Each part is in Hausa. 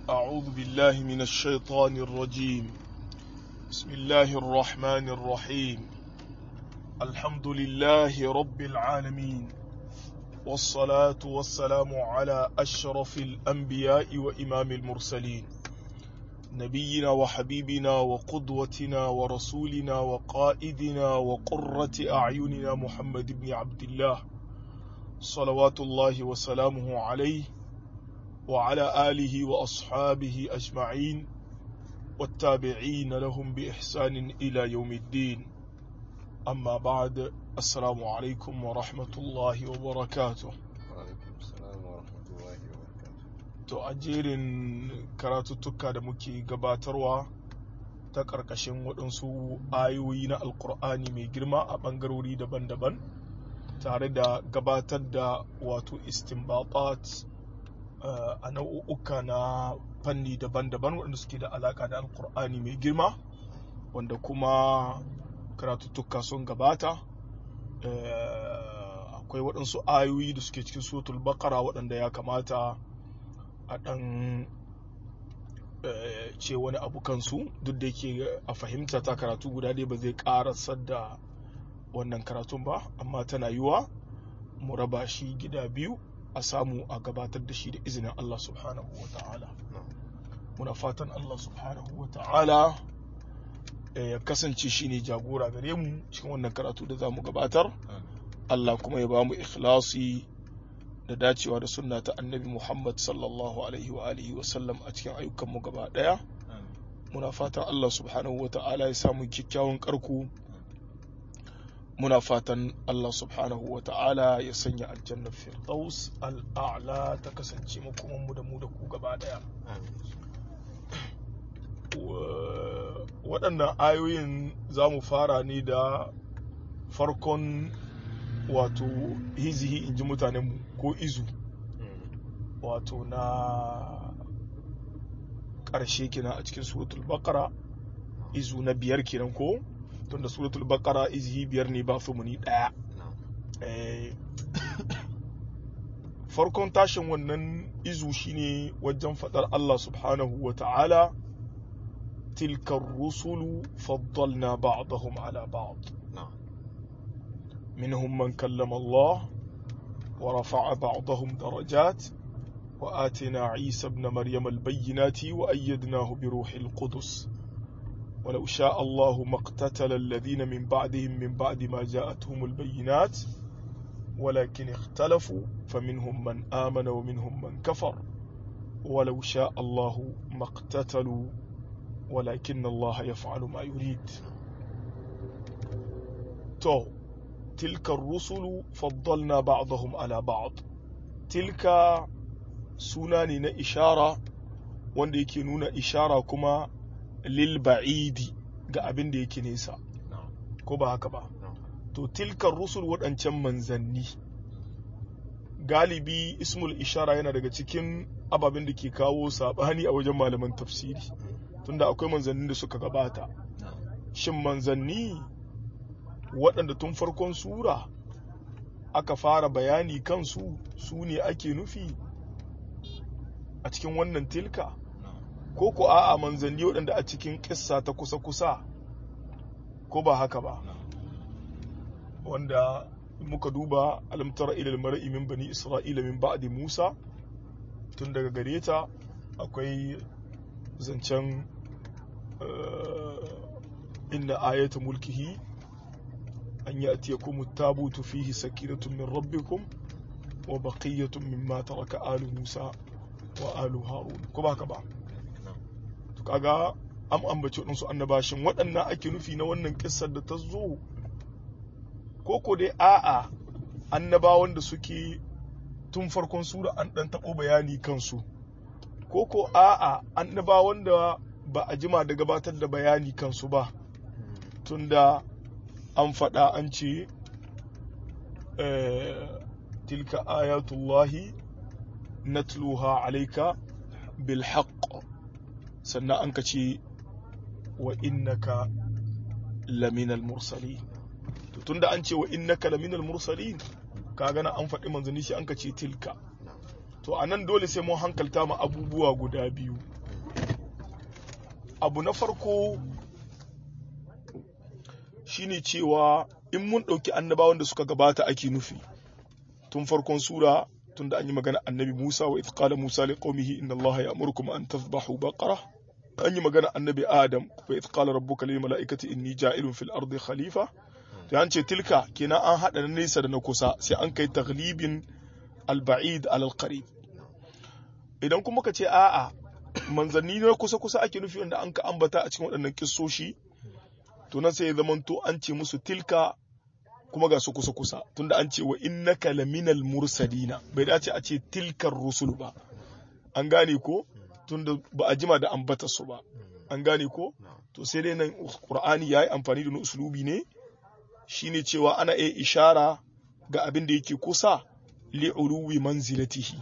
أعوذ بالله من الشيطان الرجيم بسم الله الرحمن الرحيم الحمد لله رب العالمين والصلاة والسلام على أشرف الأنبياء وإمام المرسلين نبينا وحبيبنا وقدوتنا ورسولنا وقائدنا وقرة أعيننا محمد بن عبد الله صلوات الله وسلامه عليه وعلى آله وأصحابه أجمعين والتابعين لهم بإحسان إلى يوم الدين أما بعد السلام عليكم ورحمة الله وبركاته Wa'alaikum salam wa rahmatullahi wa barakatuh. To a jerin karatuttuka da muke gabatarwa ta ƙarƙashin waɗansu ayoyi na Alƙur'ani mai girma a ɓangarori daban-daban tare da gabatar da wato istinbatat uh, a nau'uka na fanni daban-daban waɗanda suke da alaƙa da Alƙur'ani mai girma wanda kuma karatuttuka sun gabata uh, akwai waɗansu ayoyi da suke cikin suratul baqara waɗanda ya kamata a ɗan ce wani abu kansu duk da yake a fahimta ta karatu guda dai ba zai ƙarasar da wannan karatun ba amma tana yiwa mu raba shi gida biyu a samu a gabatar da shi da izinin Allah subhanahu wa ta'ala muna fatan Allah subhanahu wa ta'ala ya kasance shi ne jagora gare mu cikin wannan karatu da za mu gabatar Allah kuma ya ba mu ikhlasi da dacewa da sunna ta annabi Muhammad sallallahu alaihi wa alihi wa sallam a cikin ayyukanmu gaba daya muna fatan Allah subhanahu wa ta'ala ya samu kyakkyawan karku muna fatan Allah subhanahu wa ta'ala ya sanya aljanna firdaus al'a'la ta kasance makoman mu da mu da ku gaba daya waɗannan ayoyin za mu fara ne da farkon wato hizihi in ji mutanenmu ko izu wato na ƙarshe kenan a cikin suratul baqara izu na biyar kenan ko tunda suratul baqara izihi biyar ne ba muni ɗaya farkon tashin wannan izu shine wajen faɗar Allah subhanahu wa ta'ala tilkar rusulu faddalna ba'dahum ala ba'd منهم من كلم الله ورفع بعضهم درجات وآتنا عيسى ابن مريم البينات وأيدناه بروح القدس ولو شاء الله ما اقتتل الذين من بعدهم من بعد ما جاءتهم البينات ولكن اختلفوا فمنهم من آمن ومنهم من كفر ولو شاء الله ما اقتتلوا ولكن الله يفعل ما يريد تو تلك الرسل فضلنا بعضهم على بعض تلك سناني na ishara wanda yake nuna ishara kuma lil ba'idi ga abin da yake nesa ko ba haka ba to tilkar rusul waɗancan manzanni galibi ismul ishara yana daga cikin ababen da ke kawo saɓani a wajen malaman tafsiri tunda akwai manzannin da suka gabata shin manzanni waɗanda tun farkon sura aka fara bayani kansu su ne ake nufi a cikin wannan tilka ko ko a'a manzanni waɗanda a cikin ƙissa ta kusa-kusa ko ba haka ba wanda muka duba alamtara ilal mar'i min bani isra'ila min ba'di musa tun daga gare ta akwai zancen inna ayata mulkihi أن يأتيكم التابوت فيه سكينة من ربكم وبقية مما ترك آل موسى وآل هارون كما كما kaga am ambaci waɗansu annabashin waɗannan ake nufi na wannan kissar da ta zo ko ko dai a'a annabawan da suke tun farkon sura an ɗan taɓo bayani kansu ko ko a'a annabawan da ba a jima da gabatar da bayani kansu ba tunda an faɗa an ce tilka ayatullahi natluha alaika bil haqq sannan an ka ce wa innaka laminal mursali to tunda an ce wa innaka laminal mursalin ka gana an faɗi manzanni shi an ka ce tilka to a nan dole sai mun hankalta ma abubuwa guda biyu abu na farko shine cewa in mun ɗauki annabawan da suka gabata ake nufi tun farkon sura tun da an yi magana annabi Musa wa qala Musa li qaumihi inna Allah ya'murukum an tadhbahu baqara an yi magana annabi Adam wa qala rabbuka lil mala'ikati inni ja'ilun fil ardi khalifa to an ce tilka kenan an hada na nesa da na kusa sai an kai taglibin al-ba'id al qarib idan kuma ka ce a'a manzanni na kusa kusa ake nufi wanda an ka ambata a cikin waɗannan kissoshi to nan sai ya zamanto an ce musu tilka kuma ga su kusa kusa tunda an ce wa innaka laminal mursalina bai dace a ce tilkar rusul ba an gane ko tunda ba a jima da ambata su ba an gane ko to sai dai nan qur'ani yayi amfani da uslubi ne shine cewa ana iya ishara ga abin da yake kusa li uluwi manzilatihi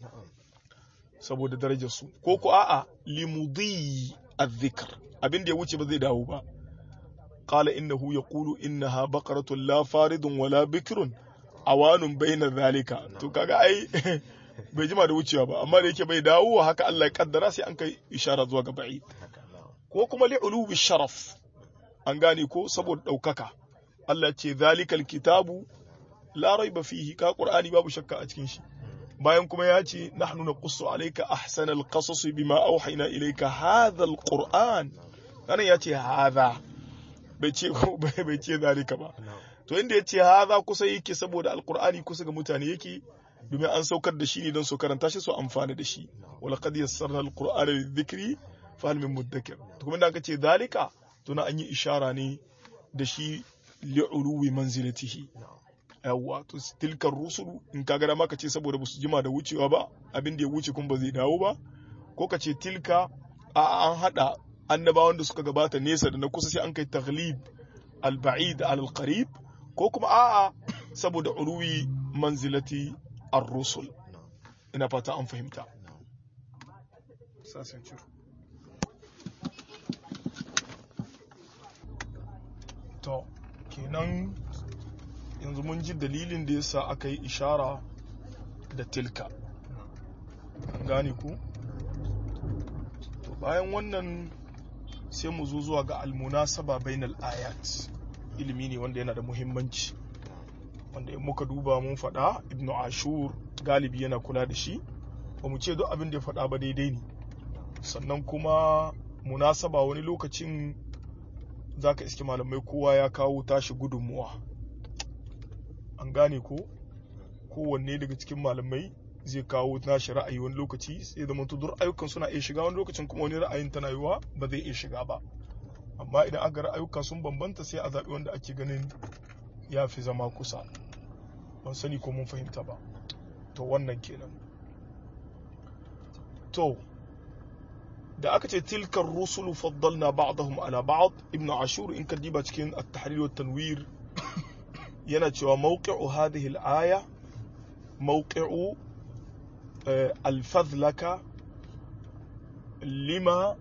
saboda darajar su ko ko a'a limudi adh-dhikr abin da ya wuce ba zai dawo ba قال إنه يقول إنها بقرة لا فارض ولا بكر awanun baina zalika to kaga ai bai jima da wucewa ba amma da yake bai dawo haka Allah ya kaddara sai an kai ishara zuwa ga ba'id ko kuma li ulubi sharaf an gane ko saboda daukaka Allah ce zalikal kitabu la raiba fihi ka qur'ani babu shakka a cikin shi bayan kuma ya ce nahnu naqussu alayka ahsanal qasas bima awhayna ilayka hadha alquran kana ya ce hadha bai ce bai ce zalika ba to inda ya ce haza kusa yake saboda alqur'ani kusa ga mutane yake domin an saukar da shi ne don su karanta shi su amfana da shi wala qad yassarna alqur'ana lidhikri fa hal min mudakkir to kuma da aka ce zalika to na an yi ishara ne da shi li'uluwi manzilatihi yawwa to tilkar rusulu in ka gara maka ce saboda ba su jima da wucewa ba abin da ya wuce kuma ba zai dawo ba ko ka ce tilka a an hada annabawan da suka gabata nesa da na kusa sai an kai taglib al-ba'id al-qarib ko kuma a'a saboda uruwi manzilati ar-rusul ina fata an fahimta to kenan yanzu mun ji dalilin da yasa aka yi ishara da tilka gane ku to bayan wannan sai mu zo zuwa ga almunasaba bainal ayat ilimi ne wanda yana da muhimmanci wanda in muka duba mun faɗa ibnu ashur galibi yana kula da shi ba mu ce duk abin da ya faɗa ba daidai ne sannan kuma munasaba wani lokacin za ka iske malamai kowa ya kawo tashi gudunmuwa an gane ko kowanne daga cikin malamai zai kawo nashi ra'ayi wani lokaci sai zama duk ayyukan suna iya shiga wani lokacin kuma wani ra'ayin tana yiwa ba zai iya shiga ba amma idan aka ra'ayuka sun bambanta sai a zaɓi wanda ake ganin ya fi zama kusa ban sani ko mun fahimta ba to wannan kenan to da aka ce tilkar rusulu faddalna ba'dahum ala ba'd ibnu ashur in ka diba cikin at-tahrir wa tanwir yana cewa mawqi'u hadhihi al-aya mawqi'u al-fadlaka lima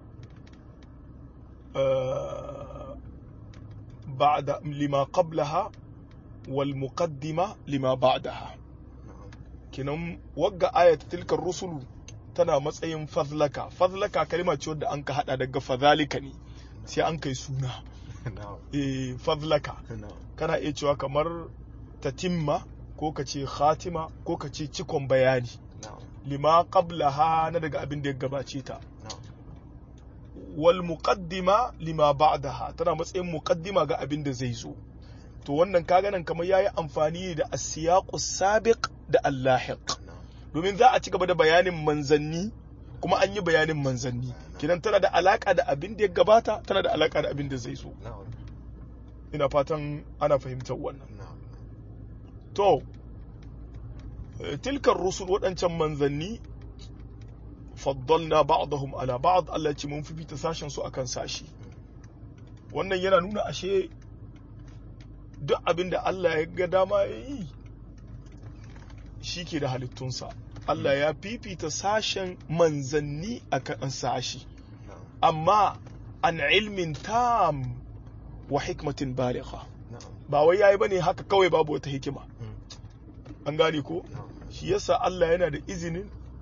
بعد لما قبلها والمقدمة لما بعدها كنم وقع آية تلك الرسل tana matsayin fadlaka fadlaka kalma ce wadda an ka hada daga fadhalika ne sai an kai suna eh fadlaka kana iya cewa kamar tatimma ko ka ce khatima ko ka ce cikon bayani lima qablaha na daga abin da ya gabace ta wal muqaddima lima ba'daha tana matsayin muqaddima ga abin da zai zo to wannan kaga nan kamar yayi amfani da as-siyaqu sabiq da al-lahiq domin za a ci gaba da bayanin manzanni kuma an yi bayanin manzanni kidan tana da alaka da abin da ya gabata tana da alaka da abin da zai zo ina fatan ana fahimtar wannan to tilkar rusul waɗancan manzanni faddalna ba'dahum ala ba'd Allah ce mun fifita sashen su akan sashi wannan yana nuna ashe duk abin da Allah ya ga dama ya yi shi ke da halittunsa Allah ya fifita sashen manzanni akan sashi amma an ilmin tam wa hikmatin baligha ba wai yayi bane haka kawai babu wata hikima an gane ko shi yasa Allah yana da izinin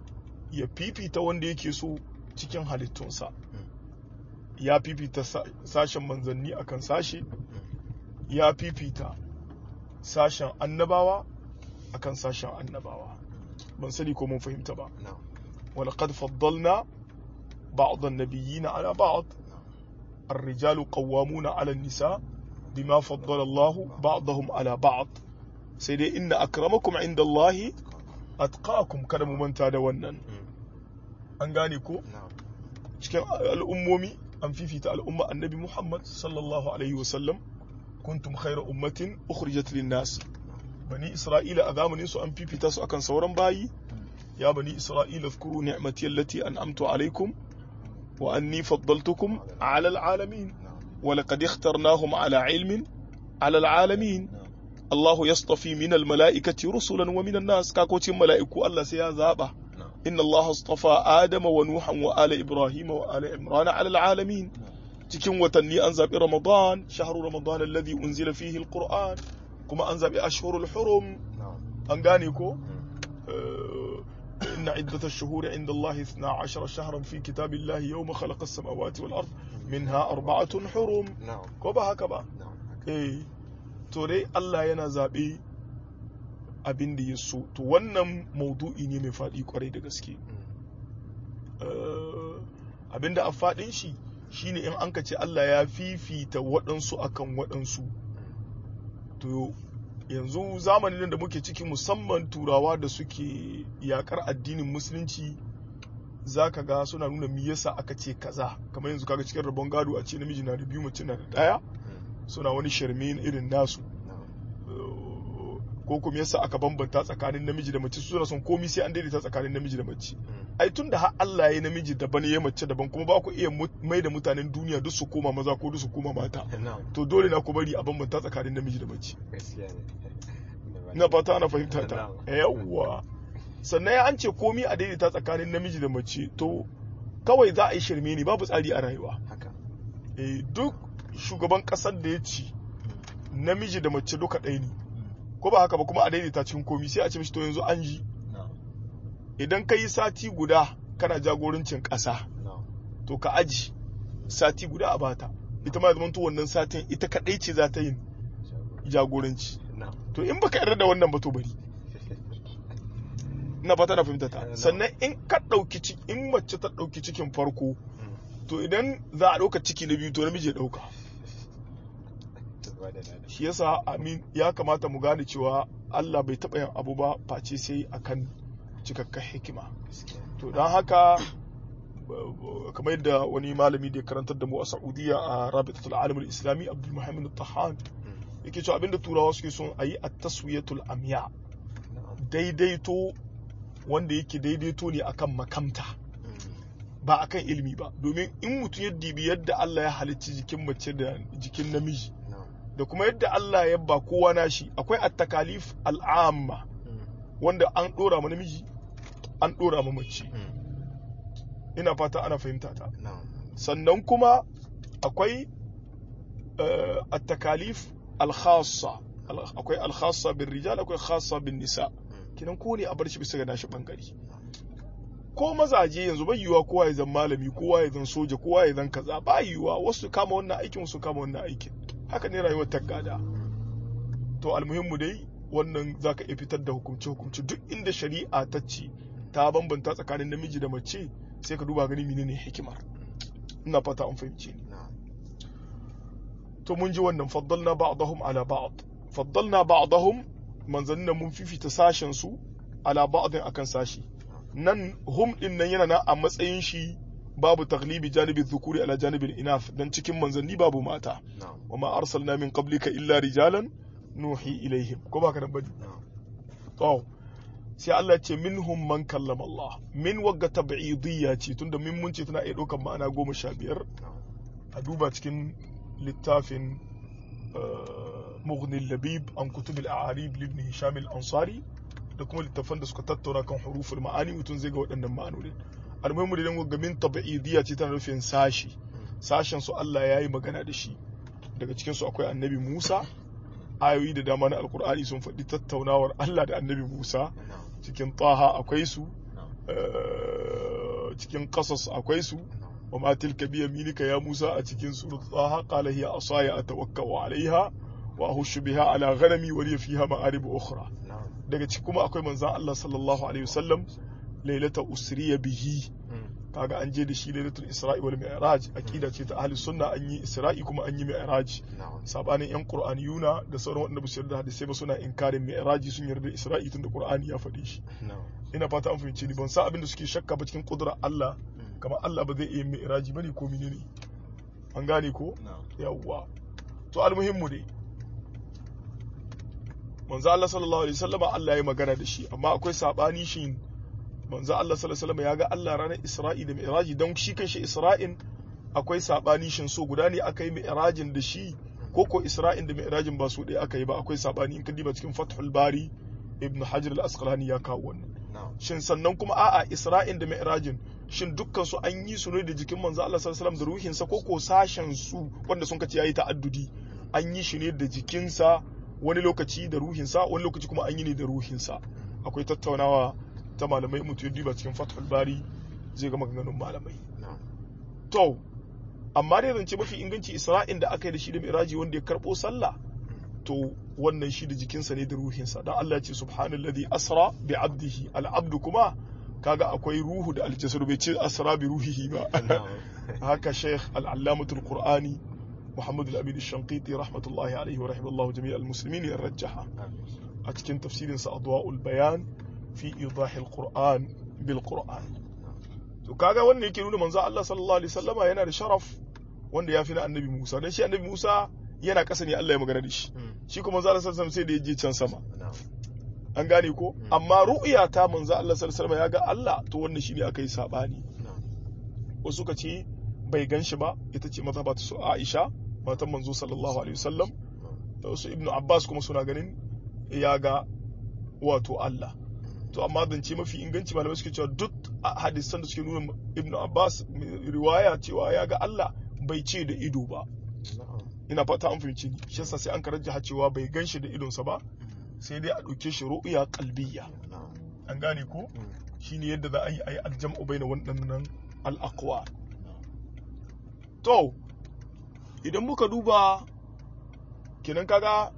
ya fifita wanda yake so cikin halittunsa ya fifita sashen manzanni akan sashe ya fifita sashen annabawa akan sashen annabawa ban sani ko mun fahimta ba ولقد فضلنا بعض النبيين على بعض الرجال قوامون على النساء بما فضل الله بعضهم على بعض سيدي إن أكرمكم عند الله أتقاكم كان ممنتا da wannan an gane ko cikin al'ummomi an fifita al'umma annabi Muhammad sallallahu alaihi wasallam kuntum khayra ummatin ukhrijat lin-nas bani isra'ila a zamanin su an fifita su akan sauran bayi ya bani isra'ila zkuru ni'mati allati an'amtu alaikum wa anni faddaltukum ala al'alamin wa laqad ikhtarnahum ala ilmin ala al'alamin Allahu yastafi min al-mala'ikati rusulan wa min an-nas kakocin mala'iku Allah sai ya zaba inna Allah astafa Adama wa Nuhan wa ala Ibrahim wa ala Imran ala al'alamin cikin watanni an zabi Ramadan shahru Ramadan alladhi unzila fihi al-Qur'an kuma an zabi ashhurul hurum an gane ko إن عدة الشهور عند الله 12 شهرا في كتاب الله يوم خلق السماوات والأرض منها أربعة حرم كوبا هكذا إيه to dai Allah yana zaɓe abin da ya so to wannan maudu'i ne mai faɗi kwarai da gaske abin da a faɗin shi shine in an ka ce Allah ya fifita waɗansu akan waɗansu to yanzu zamanin da muke ciki musamman turawa da suke yakar addinin musulunci za ka ga suna nuna me yasa aka ce kaza kamar yanzu kaga cikin rabon gado a ce namiji na da biyu mace na da daya suna wani sharme irin nasu ko kuma yasa aka bambanta tsakanin namiji da mace suna son komi sai an daidaita tsakanin namiji da mace ai tun da har Allah ya namiji daban ya mace daban kuma ba ku iya mai da mutanen duniya duk su koma maza ko duk su koma mata to dole na ku bari a bambanta tsakanin namiji da mace na fata ana fahimta ta yawwa sannan ya an ce komi a daidaita tsakanin namiji da mace to kawai za a yi shirme ne babu tsari a rayuwa duk shugaban kasar da ya ci namiji da mace duka ɗaya ne ko ba haka ba kuma a daidaita cikin komi sai a ce mishi to yanzu an ji idan ka yi sati guda kana jagorancin ƙasa to ka aji sati guda a bata ita ma zamanto wannan satin ita kaɗai ce za ta yin jagoranci to in baka yarda da wannan ba to bari na fata na fahimta ta sannan in ka ɗauki in mace ta ɗauki cikin farko to idan za a ɗauka ciki na biyu to namiji ya ɗauka shi yasa amin ya kamata mu gane cewa Allah bai taɓa yin abu ba face sai akan cikakken hikima to don haka kamar yadda wani malami da ya karantar da mu a Saudiya a Rabitatul Alamul Islami Abdul Muhammad Tahan yake cewa abinda turawa suke son a yi a taswiyatul amya daidaito wanda yake daidaito ne akan makamta ba akan ilimi ba domin in mutum ya dibi yadda Allah ya halicci jikin mace da jikin namiji da kuma yadda Allah ya ba kowa nashi akwai at-takalif al'amma wanda an dora ma namiji an dora ma mace ina fata ana fahimta ta sannan kuma akwai at-takalif al-khassa akwai al-khassa bin rijal akwai khassa bin nisa kinan ko ne a bar shi bisa ga nashi bangare ko mazaje yanzu bai yiwuwa kowa ya zan malami kowa ya zan soja kowa ya zan kaza ba yiwuwa wasu kama wannan aikin wasu kama wannan aikin haka ne rayuwar ta gada to almuhimmu dai wannan zaka iya fitar da hukumce hukumce duk inda shari'a ta ce ta bambanta tsakanin namiji da mace sai ka duba gani menene hikimar ina fata an fahimce ni to mun ji wannan faddalna ba'dahum ala ba'd faddalna ba'dahum manzannin mun fifita sashen su ala ba'din akan sashi nan hum din nan yana nan a matsayin shi babu taglibi janibin dhukuri ala janibin inaf dan cikin manzanni babu mata wa ma arsalna min qablika illa rijalan nuhi ilaihim ko baka nan bane to sai Allah ce minhum man kallama Allah min wagga tab'idiyya ce tunda min mun ce tana iya ɗaukar ma'ana goma sha biyar a duba cikin littafin mughni labib an kutub al-a'arib libni hisham al-ansari da kuma littafan da suka tattauna kan huruful ma'ani mutum zai ga waɗannan ma'anonin almuhimmu da dan wagga min tab'idiyya ce tana nufin sashi sashen su Allah ya yi magana da shi daga cikin su akwai annabi Musa ayoyi da dama na alkur'ani sun faɗi tattaunawar Allah da annabi Musa cikin taha akwai su cikin qasas akwai su wa ma tilka bi yaminika ya Musa a cikin surat Taha qala hiya asaya atawakkau alaiha wa ahushu biha ala ghanami wa li fiha ma'arib ukhra daga ciki kuma akwai manzon Allah sallallahu alaihi wasallam lailata usriya bihi kaga an je da shi lailatul isra'i wal mi'raj aqida ce ta ahli sunna an yi isra'i kuma an yi mi'raj sabanin yan qur'aniyuna da sauran wanda ba su yarda hadisi ba suna inkarin mi'raji sun yarda isra'i tunda qur'ani ya faɗi shi ina fata an fahimci ni ban sa abin da suke shakka ba cikin kudura Allah kamar Allah ba zai iya mi'raji bane ko menene an gane ko yawwa to almuhimmu dai manzo Allah sallallahu alaihi wasallam Allah ya magana da shi amma akwai sabani shi manzo Allah sallallahu alaihi wasallam ya ga Allah ranar Isra'i da Mi'raji don shi kanshi Isra'in akwai sabani shin so guda ne aka yi Mi'rajin da shi ko ko Isra'in da Mi'rajin ba su ɗaya aka yi ba akwai sabani in ka diba cikin Fathul Bari Ibn Hajar al-Asqalani ya kawo wannan shin sannan kuma a'a Isra'in da Mi'rajin shin dukkan su an yi su ne da jikin manzo Allah sallallahu alaihi wasallam da ruhinsa ko ko sashen su wanda sun kace yayi ta'addudi an yi shi ne da jikinsa wani lokaci da ruhinsa wani lokaci kuma an yi ne da ruhinsa akwai tattaunawa ta malamai mutu ya diba cikin fathul bari zai ga maganganun malamai to amma dai zance mafi inganci isra'in da aka yi da shi da miraji wanda ya karbo sallah to wannan shi da jikinsa ne da ruhinsa dan Allah ya ce subhanallazi asra bi abdihi al abdu kuma kaga akwai ruhu da aljasadu bai ce asra bi ruhihi ba haka sheikh al-allamatul qur'ani محمد الأمين الشنقيطي رحمة الله عليه ورحمة الله جميع المسلمين يرجحها أتكن تفسير أضواء البيان في إيضاح القرآن بالقرآن to kaga wannan yake nuna manzo Allah sallallahu alaihi wasallama yana da sharaf wanda ya fi na annabi Musa dan shi annabi Musa yana kasa ne Allah ya magana da shi shi kuma manzo Allah sallallahu alaihi sai da ya je can sama an gane ko amma ru'ya ta manzo Allah sallallahu alaihi ya ga Allah to wannan shine aka yi sabani wasu ka ce bai gan shi ba ita ce mazhaba ta su Aisha matan manzo sallallahu alaihi wasallam da wasu ibnu abbas kuma suna ganin ya ga wato Allah to amma zance mafi inganci malamai suke cewa duk hadisan da suke nuna ibnu abbas riwaya cewa ya ga Allah bai ce da ido ba ina fata an fahimci ni shi yasa sai an karanta cewa bai gan shi da idonsa ba sai dai a ɗauke shi ru'ya qalbiyya an gane ko shine yadda za a yi ayi aljam'u baina waɗannan al-aqwa to idan muka duba kenan kaga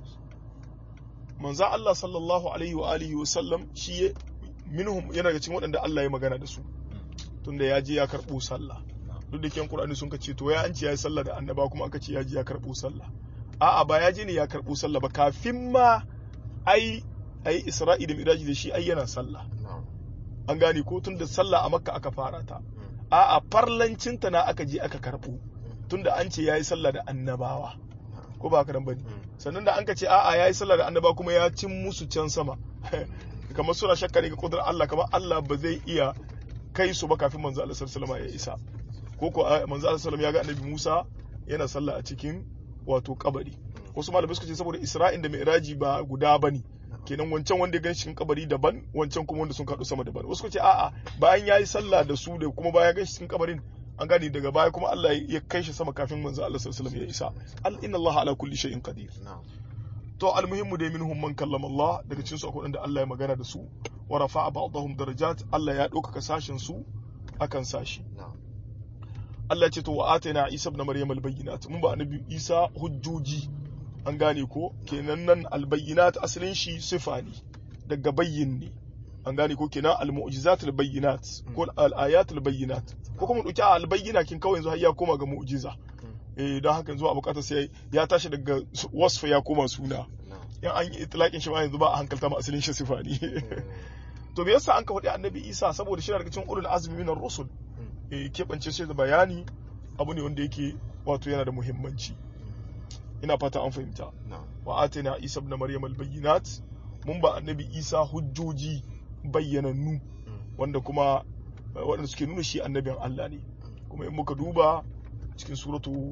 manza Allah sallallahu alaihi wa alihi wa sallam shi minhum yana daga cikin waɗanda Allah ya magana da su tunda ya je ya karɓo sallah duk da kyan Qur'ani sun ce to ya an ce ya yi sallah da annaba kuma aka ce ya je ya karɓo sallah a'a ba ya je ne ya karɓo sallah ba kafin ma ai ai Isra'i da Miraji da shi ai yana sallah an gane ko tunda sallah a Makka aka fara ta a'a farlancinta na aka je aka karɓo tunda an ce yayi sallah da annabawa ko ba karan bane sannan da an ka ce a'a yayi sallah da annaba kuma ya cin musu can sama kamar suna shakka ne ga kudrar Allah kamar Allah ba zai iya kai su ba kafin manzo Allah sallallahu alaihi ya isa ko ko manzo Allah sallallahu ya ga annabi Musa yana sallah a cikin wato kabari wasu malamai suka ce saboda Isra'in da Mi'raji ba guda bane kenan wancan wanda ya gan cikin kabari daban wancan kuma wanda sun kaɗu sama daban wasu suka ce a'a bayan yayi sallah da su da kuma bayan gan cikin kabarin an gane daga baya kuma Allah ya kai shi sama kafin manzo Allah sallallahu alaihi wasallam ya isa al inna Allah ala kulli shay'in qadir to almuhimmu dai minhum man kallama Allah daga cikin su akwai wanda Allah ya magana da su wa rafa'a ba'dahum darajat Allah ya ɗaukaka sashin su akan sashi Allah ya ce to wa atayna Isa ibn Maryam al-bayyinat mun ba annabi Isa hujjoji an gane ko kenan nan al-bayyinat asalin shi sifa ne daga bayyin ne an gane ko kenan al-mu'jizat al-bayyinat ko al-ayat al-bayyinat ko kuma dauki al-bayyina kin kawai yanzu har ya koma ga mu'jiza eh don haka yanzu a bukatar sai ya tashi daga wasfa ya koma suna in an yi itlaqin shi ma yanzu ba a hankalta ma asalin shi sifa ne to me yasa an ka faɗi annabi Isa saboda shi daga cikin ulul azmi min ar-rusul eh kebance shi da bayani abu ne wanda yake wato yana da muhimmanci ina fata an fahimta wa atina Isa ibn Maryam al-bayyinat mun ba annabi Isa hujjoji bayyanannu wanda kuma waɗanda suke nuna shi annabin Allah ne kuma in muka duba cikin suratu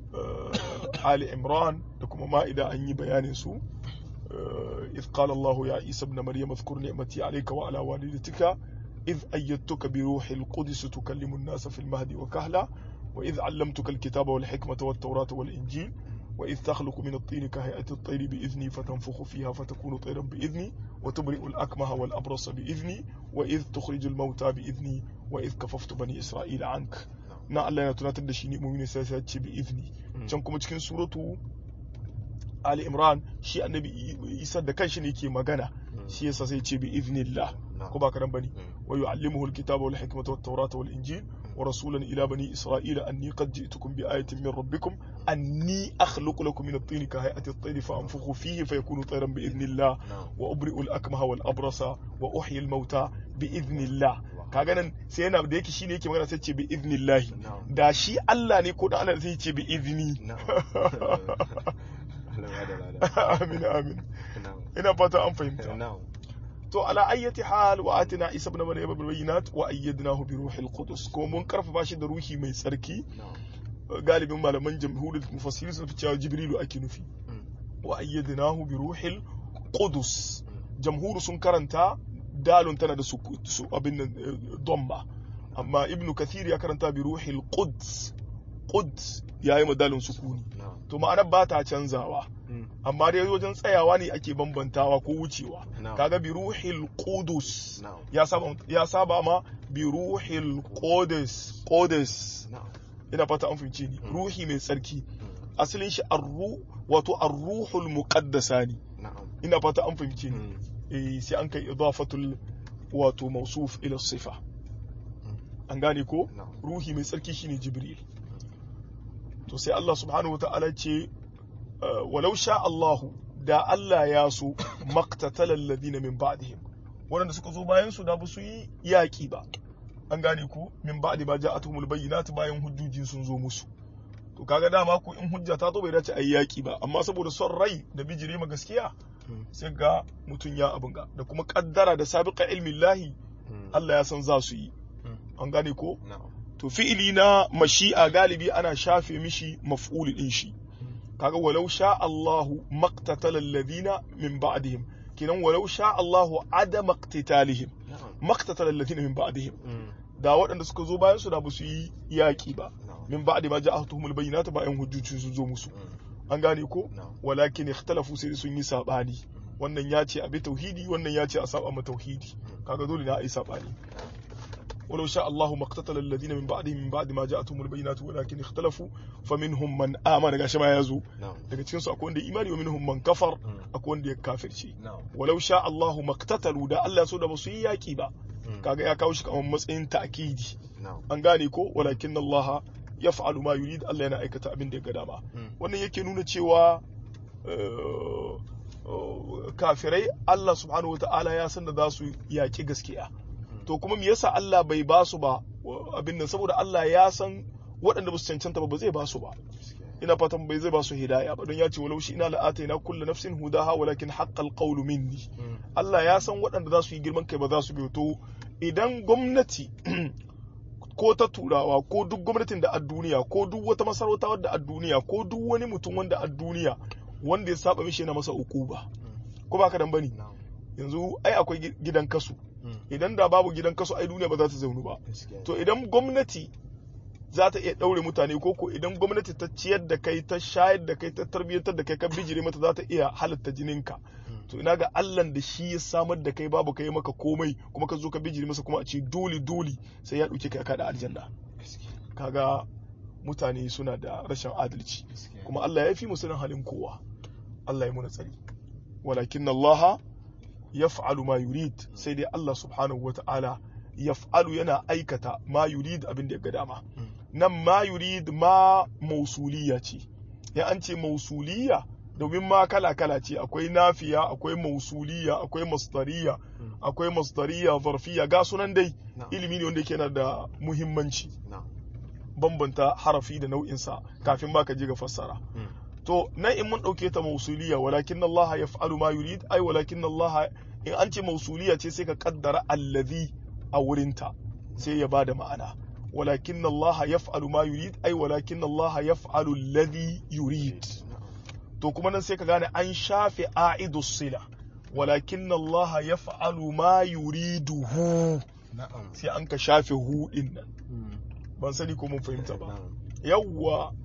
Ali Imran da kuma ma'ida an yi bayanin su إذ قال الله يا عيسى ابن مريم اذكر نعمتي عليك وعلى والدتك إذ أيدتك بروح القدس تكلم الناس في المهد وكهلا وإذ علمتك الكتاب والحكمة والتوراة والإنجيل wa idh takhluqu min at-tin ka hay'ati at-tayr bi idhni fatanfukhu fiha fatakunu tayran bi idhni wa tubri'u al-akmaha wal abrasa bi idhni wa idh tukhriju al-mauta bi idhni wa idh kafaftu bani isra'ila anka na Allah yana tunatar da shi ne mu'mini sai ya ce bi idhni can kuma cikin suratu Ali Imran shi annabi Isa da kanshi ne yake magana shi yasa sai ce bi idhnillah ko ba karan bane wa yu'allimuhu alkitaba wal hikmata wat tawrata wal injil wa rasulan ila bani isra'ila anni qad ji'tukum bi ayatin min rabbikum anni akhluqu lakum min at-tin ka hay'ati at-tayr fa anfukhu fihi fayakunu tayran bi idhnillah wa ubri'u al-akmaha wal abrasa wa uhyi al-mauta bi idhnillah kaga nan sai yana da yake shine yake magana sai ce bi idhnillah da shi Allah ne ko da Allah sai ce bi idhni amin amin ina fata an fahimta to ala ayyati hal wa atina isa ibn maryam bil bayyinat wa ayyadnahu bi ruhil qudus ko mun karfafa shi da ruhi mai tsarki galibin malaman jamhuriyar mufassirin sun fi cewa jibrilu ake nufi wa ayyadnahu bi ruhil qudus jamhuru sun karanta dalun tana da su abin nan domma amma ibnu kathir ya karanta bi ruhil quds quds yayi madalin sukuni to ma'anar ba ta canzawa amma dai wajen tsayawa ne ake bambantawa ko wucewa kaga bi ruhil qudus ya saba ya saba ma bi ruhil qudus qudus ina fata an fahimce ni ruhi mai tsarki asalin shi arru wato arruhul muqaddasa ne ina fata an fahimce ni eh sai an kai idafatul wato mausuf ila sifa an gane ko ruhi mai tsarki shine jibril to sai Allah subhanahu wata'ala ce walau sha Allahu da Allah ya so maqtatalal ladina min ba'dihim wanda suka zo bayan su da ba su yi yaki ba an gane ko min ba'di ba ja'atuhumul bayyinat bayan hujjoji sun zo musu to kaga dama ko in hujja ta zo bai dace ayi yaki ba amma saboda son rai da bijire ma gaskiya sai ga mutun ya abin ga da kuma kaddara da sabiqa ilmin lahi Allah ya san za su yi an gane ko to fi'ili na mashi'a galibi ana shafe mishi maf'uli din shi kaga walau sha Allahu maqtatala alladhina min ba'dihim kinan walau sha Allahu ada maqtitalihim maqtatala alladhina min ba'dihim da waɗanda suka zo bayan su da basu yi yaƙi ba min ba'di ma ja'atuhumul bayyinatu bayan hujjoji sun zo musu an gane ko walakin ikhtalafu sai sun yi sabani wannan ya ce abi tauhidi wannan ya ce a saba ma tauhidi kaga dole na ai sabani ولو شاء الله ما اقتتل الذين من بعدهم من بعد ما جاءتهم البينات ولكن اختلفوا فمنهم من آمن gashi ma yazo daga cikin su akwai wanda imani wa minhum man kafar akwai wanda ya kafirci walau sha Allah maqtatalu da Allah so da basu yi yaki ba kaga ya kawo shi kamar matsayin ta'kidi an gane ko walakin Allah yaf'alu ma yurid Allah yana aikata abin da ya ga dama wannan yake nuna cewa kafirai Allah subhanahu wataala ya san da za su yaki gaskiya to kuma me yasa Allah bai ba su ba abin nan saboda Allah ya san waɗanda ba su cancanta ba ba zai ba su ba ina fatan bai zai ba su hidaya ba don ya ce walau shi ina la'ataina kullu nafsin hudaha walakin haqqal qawlu minni Allah ya san waɗanda za su yi girman kai ba za su bi to idan gwamnati ko ta turawa ko duk gwamnatin da a duniya ko duk wata masarauta wadda a duniya ko duk wani mutum wanda a duniya wanda ya saba mishi yana masa ukuba ko ba ka dan bane yanzu ai akwai gidan kasu idan da babu gidan kasu ai duniya ba za ta zaunu ba to idan gwamnati za ta iya ɗaure mutane ko ko idan gwamnati ta ciyar da kai ta shayar da kai ta tarbiyyantar da kai ka bijire mata za ta iya halatta jininka to ina ga Allah da shi ya samar da kai babu kai maka komai kuma ka zo ka bijire masa kuma a ce dole dole sai ya ɗauke ka kada aljanna kaga mutane suna da rashin adalci kuma Allah ya fi mu sanin halin kowa Allah ya muna tsari walakin Allah yaf'alu ma yurid sai dai Allah subhanahu wata'ala yaf'alu yana aikata ma yurid abin da ya ga dama nan ma yurid ma mausuliya ce ya an ce mausuliya domin ma kala kala ce akwai nafiya akwai mausuliya akwai masdariya akwai masdariya zarfiya ga sunan dai ilimi ne wanda yake yana da muhimmanci bambanta harafi da nau'insa kafin ma ka je ga fassara to nan in mun ɗauke ta mausuliya walakin Allah ya fa'alu ma yurid ai walakin Allah in an ce mausuliya ce sai ka kaddara allazi a wurinta sai ya bada ma'ana walakin Allah ya fa'alu ma yurid ai walakin Allah ya fa'alu allazi yurid to kuma nan sai ka gane an shafe a'idu sila walakin Allah ya fa'alu ma yuriduhu sai an ka shafe hu din nan ban sani ko mun fahimta ba yawwa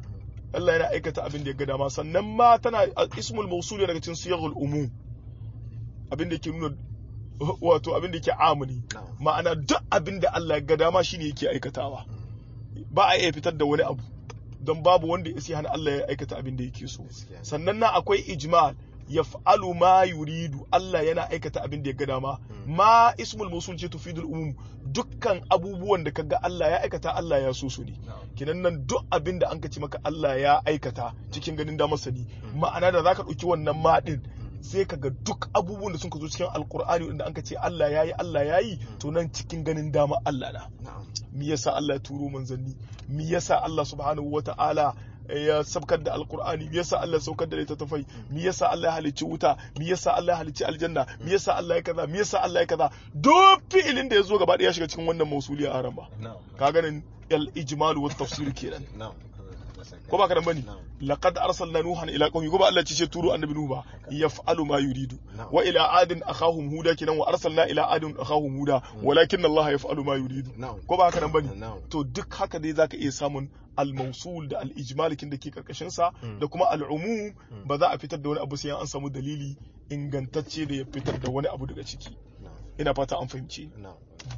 Allah yana aikata abin da ya ga dama sannan ma tana ismul mawsul daga cikin siyaghul umum abin da yake nuna wato abin da yake amuni na'am ma'ana duk abin da Allah ya ga dama shine yake aikatawa ba a iya fitar da wani abu don babu wanda ya hana Allah ya aikata abin da yake so gaskiya sannan na akwai ijmal yaf'alu ma yuridu Allah yana aikata abin da ya ga dama ma ismul mawsul ce tufidul umum dukkan abubuwan da kaga Allah ya aikata Allah ya so su ne na'am kinan nan duk abin da an ka ce maka Allah ya aikata cikin ganin damar sani ma'ana da zaka ɗauki wannan ma din sai ka ga duk abubuwan da sun ka zo cikin alkur'ani wanda an ka ce Allah ya yi Allah ya yi to nan cikin ganin dama Allah na na'am mi yasa Allah ya turo manzanni mi yasa Allah subhanahu wata'ala ya sabkar da alkur'ani mi yasa Allah ya saukar da littattafai mi yasa Allah ya halicci wuta mi yasa Allah ya halicci aljanna mi yasa Allah ya kaza mi yasa Allah ya kaza duk fi'ilin da ya zo gaba ɗaya ya shiga cikin wannan mausuli a aramba na'am ka ganin al ijmalu wat tafsir kenan na'am ko ba ka nan bane na'am laqad arsalna nuhan ila qaumi ko ba Allah ce turo annabi nuhu ba yaf'alu ma yuridu Na'am. wa ila adin akhahum huda kinan wa arsalna ila adin akhahum huda walakin Allah yaf'alu ma yuridu na'am ko ba haka nan bane na'am to duk haka dai zaka iya samun al-mawsul da al-ijmal kin da ke karkashin sa da kuma al-umum ba za a fitar da wani abu sai an samu dalili ingantacce da ya fitar da wani abu daga ciki na'am ina fata an fahimci na'am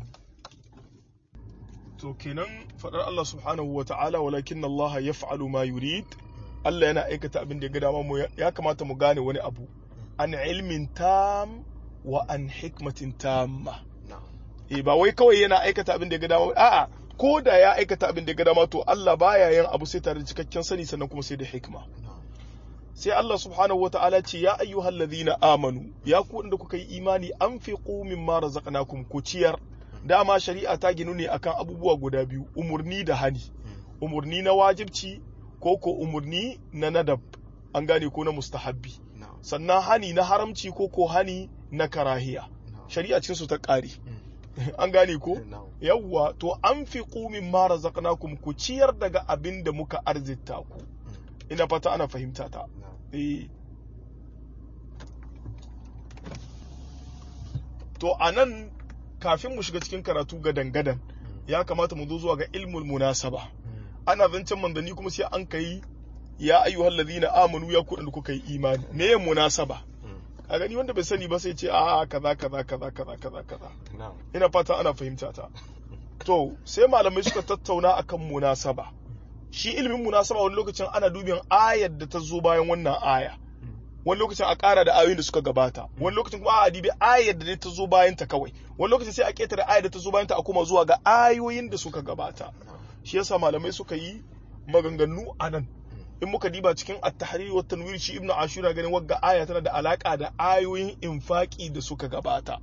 to kenan fadar Allah subhanahu wa ta'ala walakin Allah yaf'alu ma yurid Allah yana aikata abin da ya ga dama mu ya kamata mu gane wani abu an ilmin tam wa an hikmatin tamma na'am eh ba wai kawai yana aikata abin da ya ga dama a'a ko da ya aikata abin da ya ga dama to Allah baya yin abu sai tare da cikakken sani sannan kuma sai da hikma na'am sai Allah subhanahu wata'ala ce ya ayyuhal ladhina amanu ya ku wanda kuka yi imani anfiqu mimma razaqnakum ku ciyar dama shari'a ta ginu ne akan abubuwa guda biyu umurni da hani umurni na wajibci ko ko umurni na nadab an gane ko na mustahabbi na'am sannan hani na haramci ko ko hani na karahiya na'am shari'a cikin su ta ƙare an gane ko na'am yawwa to an fi ƙumin mara razaqnakum ku ciyar daga abin da muka arzita ku ina fata ana fahimta ta na'am eh to anan kafin mu shiga cikin karatu ga dangadan ya kamata mu zo zuwa ga ilmul munasaba ana zancen manzanni kuma sai an kai ya ayyuhal ladina amanu ya ku da kuka yi imani me munasaba a gani wanda bai sani ba sai ce a kaza kaza kaza kaza kaza kaza na'am ina fata ana fahimta ta to sai malamai suka tattauna akan munasaba shi ilimin munasaba wani lokacin ana dubin ayar da ta zo bayan wannan aya wani lokacin a ƙara da ayoyin da suka gabata wani lokacin kuma a dibi ayar da ta zo bayan ta kawai wani lokacin sai a ƙetare ayar da ta zo bayan ta a koma zuwa ga ayoyin da suka gabata shi yasa malamai suka yi maganganu a nan in muka diba cikin at-tahrir wa tanwir shi ibnu ashura ganin wagga aya tana da alaka da ayoyin infaki da suka gabata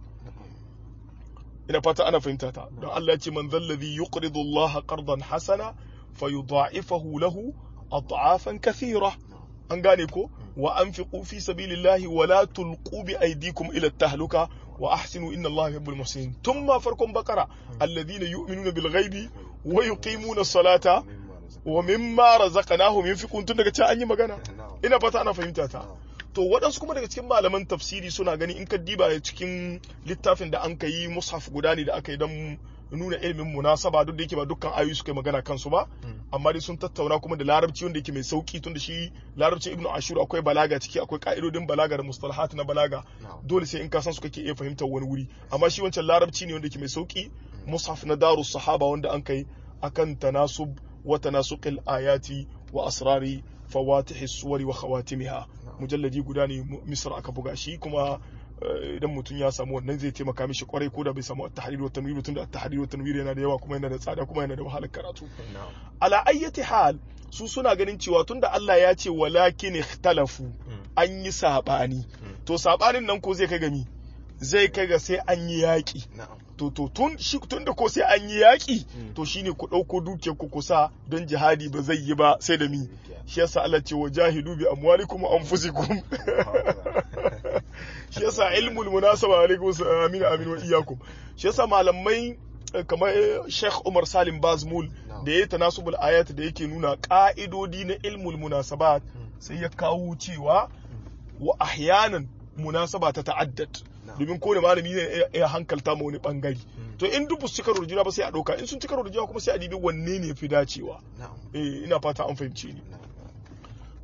ina fata ana fahimta ta don Allah ya ce man zallazi yuqridu Allah qardan hasana fayudha'ifahu lahu ad'afan kathira an gane ko wa anfiqu fi sabilillahi wa la tulqu bi aydikum ila at-tahluka wa ahsinu inna Allah yuhibbul muhsinin thumma farkon bakara alladhina yu'minuna bil ghaibi wa yuqimuna as-salata wa mimma razaqnahum yunfiqun tun daga can an yi magana na'am ina fata ana fahimta ta to waɗansu kuma daga cikin malaman tafsiri suna gani in ka diba cikin littafin da an ka yi mushaf guda ne da aka yi don nuna ilimin munasaba duk da yake ba dukkan ayoyi suka yi magana kansu ba amma dai sun tattauna kuma da larabci wanda yake mai sauki tun da shi larabcin ibnu ashur akwai balaga ciki akwai ka'idodin balaga da mustalahat na balaga na'am dole sai in ka san su kake iya fahimtar wani wuri amma shi wancan larabci ne wanda yake mai sauki mushaf na darus sahaba wanda an kai akan tanasub wa tanasuqil ayati wa asrari fawatih suwari wa khawatimiha mujalladi guda ne mu- misr aka buga shi kuma eh, idan mutum ya samu wannan zai taimaka mishi kwarai ko da bai samu at-tahrir wa tanwir tunda at-tahrir wa tanwir yana da yawa kuma yana da tsada kuma yana da wahalar karatu na'am ala ayyati hal su suna ganin cewa tunda Allah ya ce walakin ikhtalafu an yi sabani to sabanin nan ko zai kai ga mi zai kai ga sai an yi yaki na'am to to tun shi tun da ko sai an yi yaki to shine ku dauko dukiyar ku kusa don jihadi ba zai yi ba sai da mi shi yasa Allah ce wa jahidu bi amwalikum wa anfusikum shi yasa ilmul munasaba alaikum amin amin wa iyyakum shi yasa malamai eh, kamar eh, Sheikh Umar Salim Bazmul da yayi tanasubul ayat da yake nuna ka'idodi na ilmul munasabat sai ya kawo cewa wa ahyanan munasaba ta ta'addad domin kowane malami ne ya- ya hankalta ma wani bangare to in duk su cika rujuna ba sai a dauka in sun cika rujuna kuma sai a dibi wanne ne fi dacewa na'am eh ina fata an fahimce ni na'am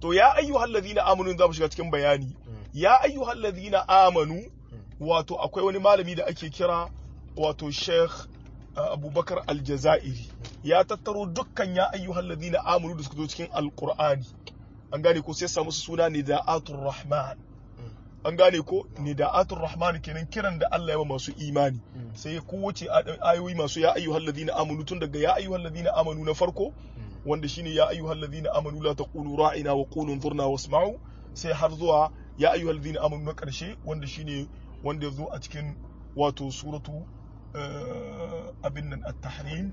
to ya ayyuhal ladina amanu za mu shiga cikin bayani ya ayyuhal ladina amanu wato akwai wani malami da ake kira wato Sheikh uh, Abubakar Aljazairi ya tattaro dukkan ya ayyuhal ladina amanu da suka zo cikin Alqur'ani an gane ko sai samu su suna Nida'atul Rahman an gane ko Nida'atul Rahman kenan kiran da Allah ya wa masu imani sai kowace ayoyi masu ya ayyuhal ladina amanu tun daga ya ayyuhal ladina amanu na farko wanda shine ya ayyuhal ladina amanu la taqulu ra'ina wa qulu anzurna wasma'u sai har zuwa ya ayyuhal ladina amanu na karshe wanda shine wanda ya zo a cikin wato suratu abin nan at-tahrim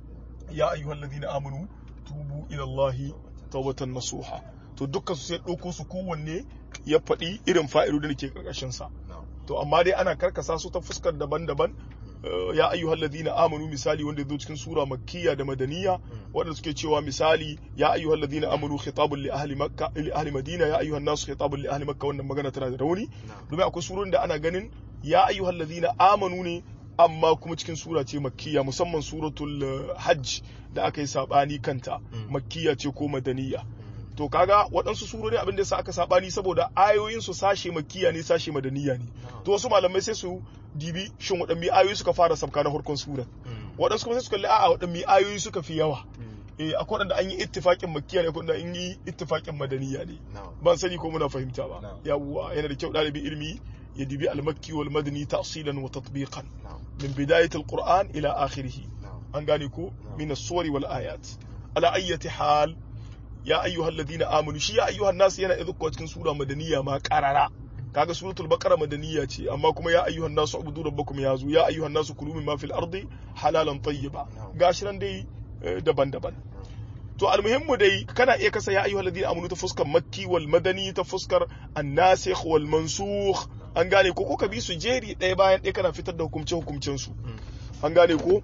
ya ayyuhal ladina amanu tubu ila Allahi tawbatan nasuha to dukkan su sai ɗauko su kowanne ya faɗi irin fa'idodin da ke karkashin sa to amma dai ana karkasa su ta fuskar daban-daban ya ayyuhal ladina amanu misali wanda zo cikin sura makkiya da madaniya wanda suke cewa misali ya ayyuhal ladina amanu khitabun li ahli makka li ahli madina ya ayyuhan nasu khitabun li ahli makka wannan magana tana da rauni domin akwai surun da ana ganin ya ayyuhal ladina amanu ne amma kuma cikin sura ce makkiya musamman suratul hajj da aka yi sabani kanta makkiya ce ko madaniya to kaga waɗansu surori abin da yasa aka sabani saboda ayoyin su sashe makkiya ne sashe madaniya ne to wasu malamai sai su dibi shin waɗanne ayoyi suka fara sabka na farkon sura waɗansu kuma sai su kalli a'a waɗanne ayoyi suka fi yawa eh akwai waɗanda an yi ittifaƙin makkiya ne akwai waɗanda an yi ittifaƙin madaniya ne ban sani ko muna fahimta ba yawwa yana da kyau ɗalibin ilimi ya dibi al-makki wal madani tafsilan wa tatbiqan min bidayat al-qur'an ila akhirih an gane ko min as-suwari wal ayat ala ayyati hal ya ayyuhal ladina amanu shi ya ayyuhan nas yana idukko cikin sura madaniya ma qarara kaga suratul baqara madaniya ce amma kuma ya ayyuhan nasu ubudu rabbakum ya zu ya ayyuhan nasu kulu mimma fil ardi halalan tayyiba gashi nan dai daban-daban to almuhimmu dai kana iya kasa ya ayyuhal ladina amanu ta fuskar makki wal madani ta fuskar an-nasikh wal mansukh an gane ko ko ka bi su jeri ɗaya bayan ɗaya kana fitar da hukumce hukumcen su an gane ko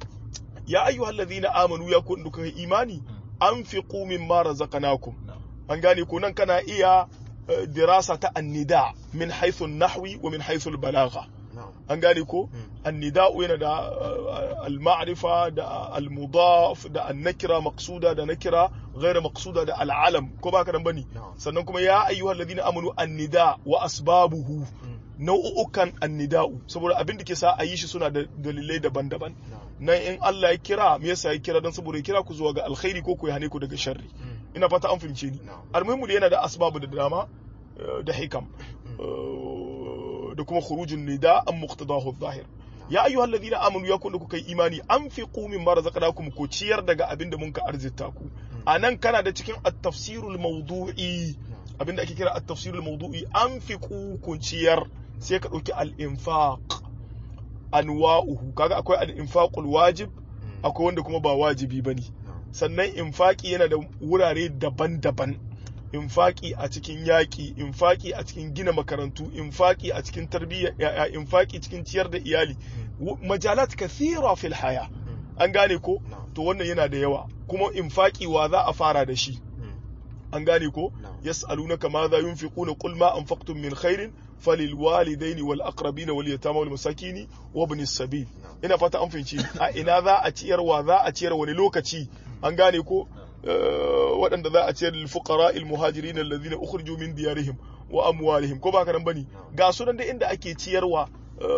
ya ayyuhal ladina amanu ya kun duka imani anfiqu mimma razaqnakum an gane ko nan kana iya dirasa ta annida min haythu an-nahwi wa min haythu al-balagha an gane ko annida yana da al-ma'rifa da al-mudaf da an-nakira maqsuda da nakira ghayra maqsuda da al-alam ko baka nan bane sannan kuma ya ayyuhal ladina amanu annida wa asbabuhu nau'ukan annida'u saboda abin da ke sa a yi shi suna da dalilai daban-daban nan in Allah ya kira me yasa ya kira dan saboda ya kira ku zuwa ga alkhairi ko ku ya hane ku daga sharri ina fata an fahimce ni almuhimu yana da asbabu da dama da hikam da kuma khurujun nida an muqtadahu zahir ya ayyuhal ladina amanu ya kunna kuka yi imani anfiqu mimma razaqnakum ku ciyar daga abin da mun ka arzita ku anan kana da cikin at-tafsirul mawdu'i abin da ake kira at-tafsirul mawdu'i anfiqu ku ciyar sai ka dauki al-infaq anwa'uhu kaga akwai al-infaqul wajib akwai wanda kuma ba wajibi bane sannan infaki yana da wurare daban-daban infaki a cikin yaƙi infaki a cikin gina makarantu infaki a cikin tarbiyya yaya infaki cikin ciyar da iyali majalat kathira fil haya an gane ko to wannan yana da yawa kuma infaki wa za a fara da shi an gane ko yas'alunaka ma za yunfiquna qul ma anfaqtum min khairin falil walidaini wal aqrabina wal yatama wal masakini wa ibn sabil ina fata an fahimci a ina za a ciyarwa za a ciyar wani lokaci an gane ko waɗanda za a ciyar lil fuqara al muhajirin alladhina ukhriju min diyarihim wa amwalihim ko ba ka nan bane ga sunan da inda ake ciyarwa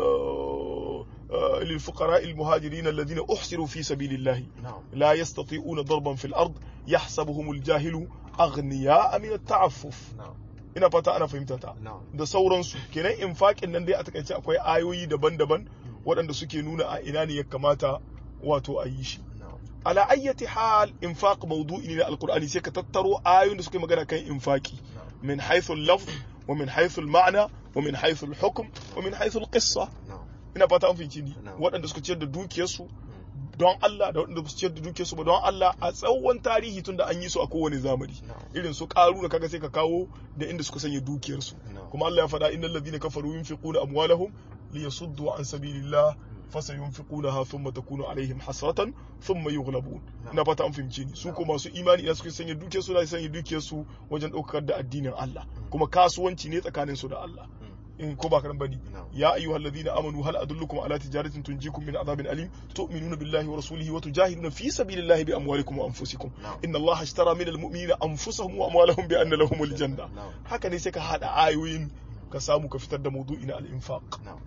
للفقراء المهاجرين الذين أحسروا في سبيل الله لا يستطيعون ضربا في الأرض يحسبهم الجاهل أغنياء من التعفف ina fata ana fahimta ta da sauransu kenan infaƙin nan dai a takaice akwai ayoyi daban-daban waɗanda suke nuna a ina ne ya kamata wato a yi shi ala ayyati hal infaq mawdu'i ne na alqur'ani sai ka tattaro ayoyin da suke magana kan infaqi min haythu al-lafz wa min haythu al-ma'na wa min haythu al-hukm wa min haythu al-qissa ina fata an fahimci ni waɗanda suka ciyar da dukiyarsu don Allah da waɗanda su ciyar da dukiyarsu ba don Allah a tsawon tarihi tun da an yi su a kowane zamani irin su karu da kaga sai ka kawo da inda suka sanya dukiyarsu kuma Allah ya faɗa innal ladina kafaru yunfiquna amwalahum liyasuddu an sabilillah fasayunfiqunaha thumma takunu alaihim hasratan thumma yughlabun ina fata an fahimce ni su ko masu imani idan suka sanya dukiyarsu da sanya dukiyarsu wajen ɗaukar da addinin Allah kuma kasuwanci ne tsakanin su da Allah in ko ba karan bane na'am يا أيها الذين آمنوا هل أدلكم على تجارة تنجيكم من عذاب أليم تؤمنون بالله ورسوله وتجاهدون في سبيل الله بأموالكم وأنفسكم na'am إن الله اشترى من المؤمنين أنفسهم وأموالهم بأن لهم الجنة na'am haka ne sai ka haɗa ayoyin ka samu ka fitar da maudu'i na al-infaq na'am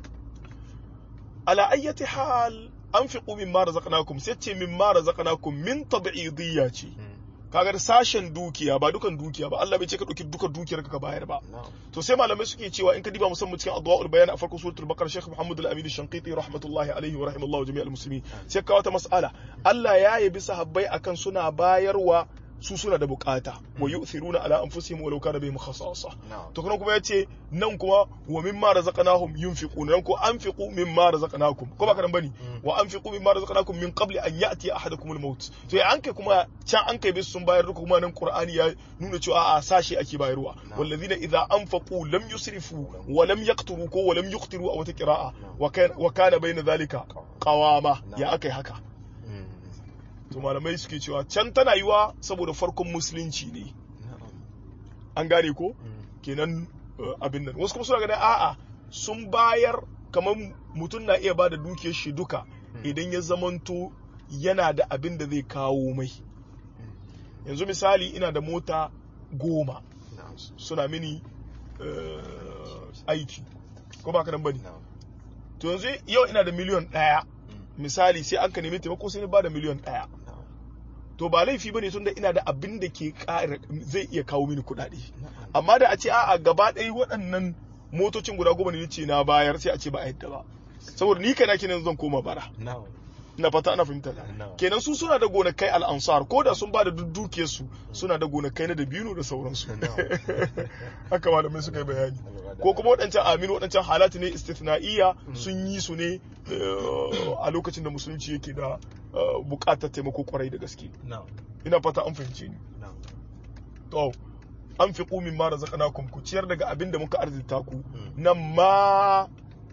ala ayyati hal anfiqu mimma razaqnakum sai ce mimma razaqnakum min tab'idiyya ce Mm. kaga da sashen dukiya ba dukan dukiya ba Allah bai ce ka dauki dukan dukiyar ka ka bayar ba na'am to sai malamai suke cewa in ka diba musamman cikin adwaul bayan a farkon suratul baqara Sheikh Muhammad al-Amin al-Shanqiti rahmatullahi alaihi wa rahimallahu jami'al muslimin sai ka wata mas'ala Allah ya yabi sahabbai akan suna bayarwa su suna da bukata wa yu'thiruna ala anfusihim walau kana bihim khasasa na'am to kuma kuma yace nan kuma wa mimma razaqnahum yunfiquna nan ko anfiqu mimma razaqnakum ko ba kana bane wa anfiqu mimma razaqnakum min qabli an ya'ti ahadakum al-maut to ya anke kuma can an kai bisu sun bayar duka kuma nan qur'ani ya nuna cewa a sashi ake bayarwa Na'am. wallazina idza anfaqu lam yusrifu wa lam yaqturu ko wa lam yuqtiru a wata qira'a wa kana wa kana bayna dhalika qawama ya akai haka Mm. to malamai suke cewa can tana yiwa saboda farkon musulunci ne na'am an gane ko Mm. kenan uh, abin nan wasu kuma suna ganin a'a sun bayar kamar mutum na iya ba da dukiyar shi duka idan ya zamanto yana da abin da zai kawo mai yanzu misali ina da mota goma na'am suna mini uh, aiki ko ba ka nan bane na'am to yanzu yau ina da miliyon ɗaya Mm. misali sai an ka nemi taimako sai ni ba da miliyon ɗaya na'am to ba laifi bane tunda ina da abin da ke ƙara zai iya kawo mini kuɗaɗe na'am amma da a ce a'a gaba ɗaya waɗannan motocin guda goma ne ce na bayar sai a ce ba a yadda ba saboda ni kana kenan zan koma bara na'am ina fata ana fahimta da na'am kenan su suna da gonakai al'ansar ko da sun ba da dukiyar su suna da gonakai na dabino da sauransu haka malamai suka yi bayani ko kuma waɗancan aminu waɗancan halatu ne istithna'iyya sun yi su ne eh, a lokacin da musulunci yake da eh, buƙatar taimako kwarai da gaske na'am ina fata an fahimce ni na'am to an fi ƙumin ma razaqnakum ku ciyar daga abin da muka arzita ku Mm. nan ma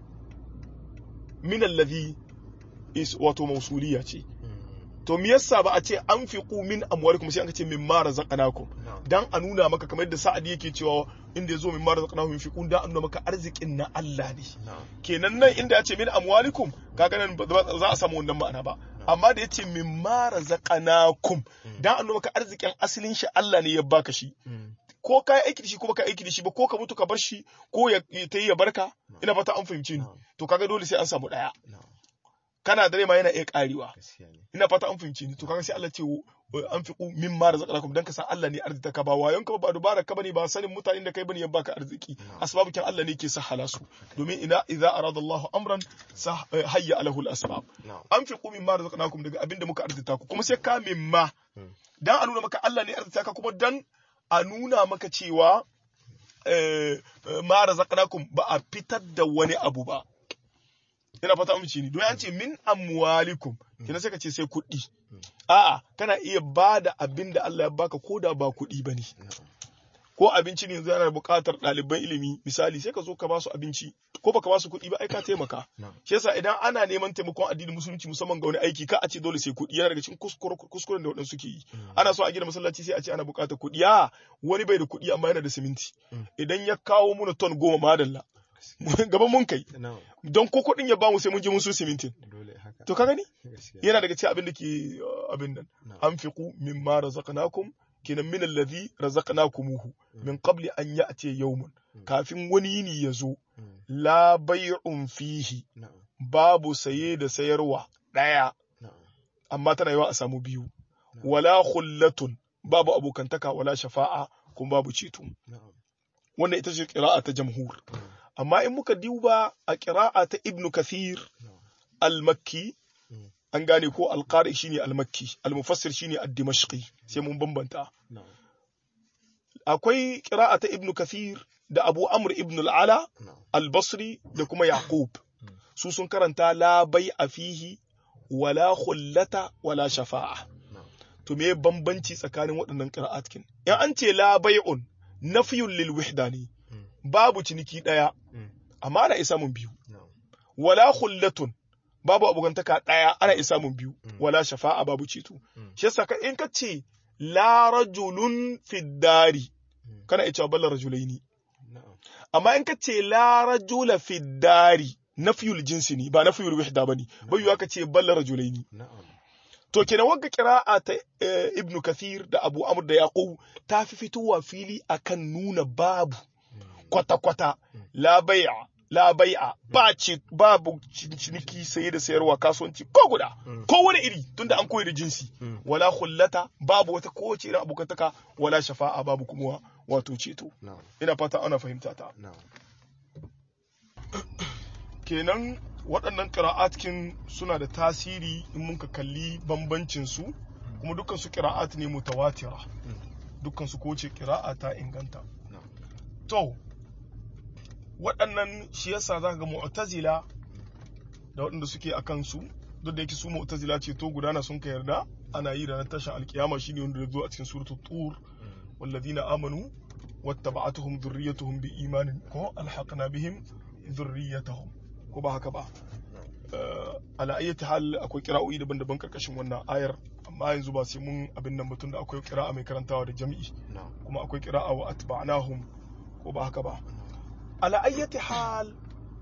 min allazi is wato mausuliya ce Mm. to me yasa ba a ce an fi min amwalikum sai an ce min ma razaqnakum na'am dan a nuna maka kamar yadda sa'adi yake cewa inda yazo min ma razaqnahum yunfiqun dan a nuna maka arzikin na Allah ne na'am kenan nan inda ya ce min amwalikum kaga nan ba ba za a samu wannan ma'ana ba amma da ya ce min ma razaqnakum dan a nuna maka arzikin asalin shi Allah ne ya baka shi Mm. ko ka yi aiki da shi ko baka aiki da shi ba ko ka mutu ka bar shi ko ya ta yi ya barka ina fata an fahimci ni Na'am. to kaga dole sai an samu daya na'am kana dare ma yana iya karewa gaskiya ne ina fata an fahimci ni to kaga sai Allah ce an fi min ma razaqakum dan ka san Allah ne arzita ka ba wayon ka ba dubara ka bane ba sanin mutanen da kai bane ya baka arziki asbabukin Allah ne ke sahala su domin ina idza arada Allahu amran sah- eh, hayya alahu al-asbab na'am an fi min ma razaqnakum daga abinda muka arzita ku kuma sai ka min ma Mm. dan a nuna maka Allah ne arzita ka kuma dan a nuna maka cewa eh, eh, ma razaqnakum ba a fitar da wani abu ba ina fata amince ni don an ce min amwalikum kina sai ka ce sai kuɗi a'a kana iya ba da abin da Allah ya baka ko da ba kuɗi ba ne na'am ko abinci ne yanzu ana buƙatar ɗaliban ilimi misali sai ka zo ka ba su abinci ko baka ba su kuɗi ba ai ka taimaka na'am shi yasa idan ana neman taimakon addinin musulunci musamman ga wani aiki ka a ce dole sai kuɗi yana daga cikin kuskure- kuskuren da waɗansu suke yi ana so a gina masallaci sai a ce ana buƙatar kuɗi a wani bai da kuɗi amma yana da siminti Mm. idan ya kawo muna ton goma madalla gaban mun kai na'am don ko kuɗin ya bamu sai mun je mun so simintin dole haka to ka gani gaskiya yana daga cikin abin da ke uh, abin nan na'am anfiqu mimma razaqnakum kinan min alladhi razaqnakumuhu min qabli an ya'ti yawmun kafin wani yini ya zo Mm. la bay'un fihi na'am babu saye da sayarwa daya na'am amma tana yawa a samu biyu wala khullatun babu abokantaka wala shafa'a kuma babu ceto na'am wannan ita ce qira'a ta jamhur Mm. amma in muka duba a qira'a ta ibnu kathir na'am al-makki Mm. an gane ko al-qari shine al-makki al-mufassir shine ad-dimashqi sai mun bambanta na'am akwai qira'a ta ibnu kathir da abu amr ibn al-ala na'am al-basri da kuma yaqub Mm. su sun karanta la a fihi wala khullata wala shafa'a na'am to me bambanci tsakanin waɗannan qira'atkin in an ce la bai'un nafiyun lil wahda ne Mm. babu ciniki daya Mm. amma ana isa mun biyu na'am wala khullatun babu abugantaka daya ana isa mun biyu Mm. wala shafa'a babu ceto Mm. shi yasa ka in ka ce la rajulun fid dari Mm. kana iya cewa balla rajulaini na'am amma in ka ce la rajula fi dari nafiyul jinsi ne ba nafiyul wahda bane bai yiwa ka ce balla rajulaini na'am to kenan wagga qira'a ta eh, ibnu kathir da abu amr da yaqub ta fi fitowa fili akan nuna babu kwata kwata la bai'a la bai'a ba ce babu cin- ciniki saye da sayarwa kasuwanci ko guda ko wani iri tunda an koyi da jinsi Mm. wala khullata babu wata kowace irin abokantaka wala shafa'a babu kuma wato ceto na'am ina fata ana fahimta ta na'am kenan waɗannan ƙira'atkin suna da tasiri in muka kalli bambancin su kuma dukkan su ƙira'at ne mutawatira dukkan su ko ce ƙira'a ta inganta na'am to waɗannan shi yasa zaka ga mu'tazila da waɗanda suke a kansu duk da yake su mu'tazila ce to gudana sun ka yarda ana yi ranar tashin alkiyama shine wanda ya zo a cikin suratul tur والذين آمنوا واتبعتهم ذريتهم بإيمان كو ألحقنا بهم ذريتهم ko ba haka ba Eh, ala ayyati hal akwai kira'o'i daban-daban karkashin wannan ayar amma yanzu ba sai mun abin nan mutum da akwai kira'a mai karantawa da jami'i na'am kuma akwai kira'a wa atba'nahum ko ba haka ba ala ayyati hal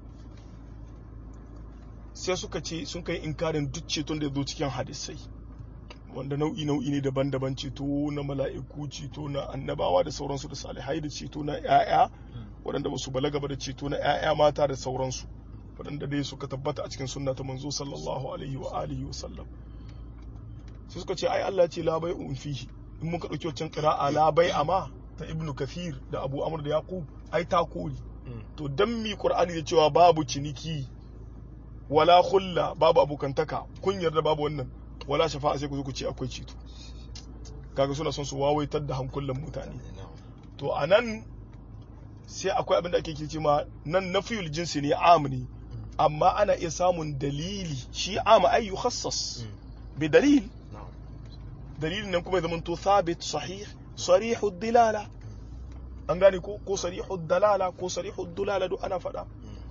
sai suka ce sun kai inkarin duk ceton da ya zo cikin hadisai wanda nau'i nau'i ne daban-daban ceto na mala'iku ceto na annabawa da sauransu da salihai da ceto na 'ya'ya waɗanda ba su balaga ba da ceto na 'ya'ya mata da sauransu waɗanda dai suka tabbata a cikin sunna ta manzo sallallahu alaihi wa alihi wa sallam sai suka ce ai Allah ce la bai'un fihi in muka ɗauki wancan qira'a la bai'a ma ta ibnu kathir da abu amr da yaqub ai ta kori to dan mi qur'ani da cewa babu ciniki wala khulla babu abokantaka kun yarda babu wannan wala shafa'a sai ku zo ku ce akwai ceto kaga suna son su wawaitar da hankulan mutane na'am to a nan sai akwai abin da ake ce ma nan nafiyul jinsi ne am ne amma ana iya samun dalili shi am ay yukhassas bi dalil na'am dalilin nan kuma ya zamanto thabit sahih sarihu dilala an gane ko ko sarihu dalala ko sarihu dulala duk ana faɗa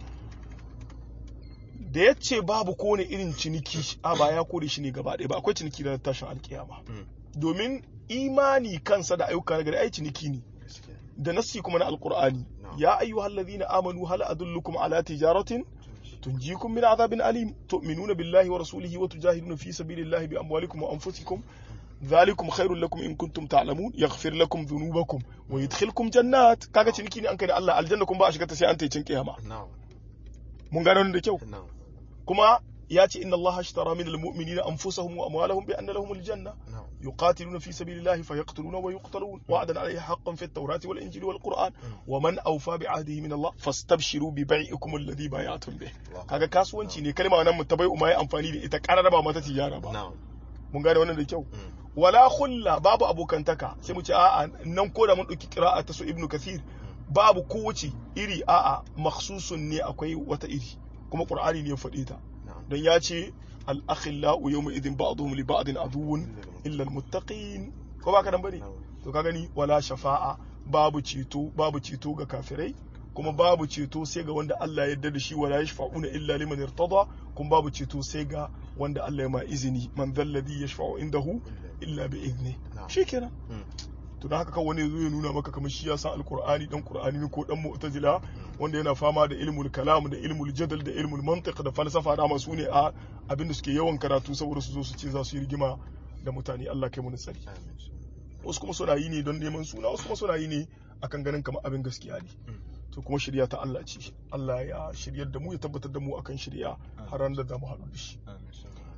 da ya ce babu kone irin ciniki a ba ya kore shi ne gaba ɗaya ba akwai ciniki da tashin alkiyama domin imani kansa da ayyuka na gari ai ciniki ne gaskiya da nassi kuma na alqur'ani Na'am. ya ayyuhal ladhina amanu hal adullukum ala tijaratin tunjikum min adhabin alim tu'minuna billahi wa rasulihi wa tujahiduna fi sabilillahi bi amwalikum wa anfusikum ذلكم خير لكم in kuntum ta'lamun yaghfir lakum dhunubakum wa yadkhilkum jannat kaga ciniki ne an kai da Allah aljanna kuma ba a shiga ta sai an tayi cin kiyama na'am mun gane wannan da kyau na'am kuma ya ce inna Allah ashtara min almu'minina anfusahum wa amwalahum bi anna lahum aljanna na'am يقاتلون في سبيل الله فيقتلون ويقتلون وعدا عليه حقا في التوراة والإنجيل والقرآن ومن أوفى بعهده من الله فاستبشروا ببيعكم الذي بايعتم به kaga kasuwanci ne kalma wannan mutabai umma ya amfani da ita karara ba mata tijara ba na'am mun gane wannan da kyau wala khulla babu abokantaka sai mu ce a'a nan ko da mun dauki qira'a ta su ibnu kathir babu kowace iri a'a makhsusun ne akwai wata iri kuma qur'ani ne ya faɗe ta na'am don ya ce al'akhillau yawma idin ba'dhum li ba'din aduwwun illa almuttaqin ko baka dan bane na'am to ka gani wala shafa'a babu ceto babu ceto ga kafirai kuma babu ceto sai ga wanda Allah ya yarda da shi wala yashfa'una illa liman irtada kuma babu ceto sai ga wanda Allah ya ma izini man dhalladhi yashfa'u indahu illa bi izni Na'am. shikenan Mm. to da haka kan wani zo ya nuna maka kamar shi ya san alqur'ani dan qur'ani ne ko dan mu'tazila wanda yana fama da ilmul kalam da ilmul jadal da ilmul mantiq da falsafa da masu ne a abinda suke yawan karatu saboda su zo su ce za su yi rigima da mutane Allah kai mu tsari amin wasu kuma suna yi ne don neman suna wasu kuma suna yi ne akan ganin kamar abin gaskiya ne to kuma shirya ta Allah ce Allah ya shiryar da mu ya tabbatar da mu akan shirya har ran da za mu haɗu da shi amin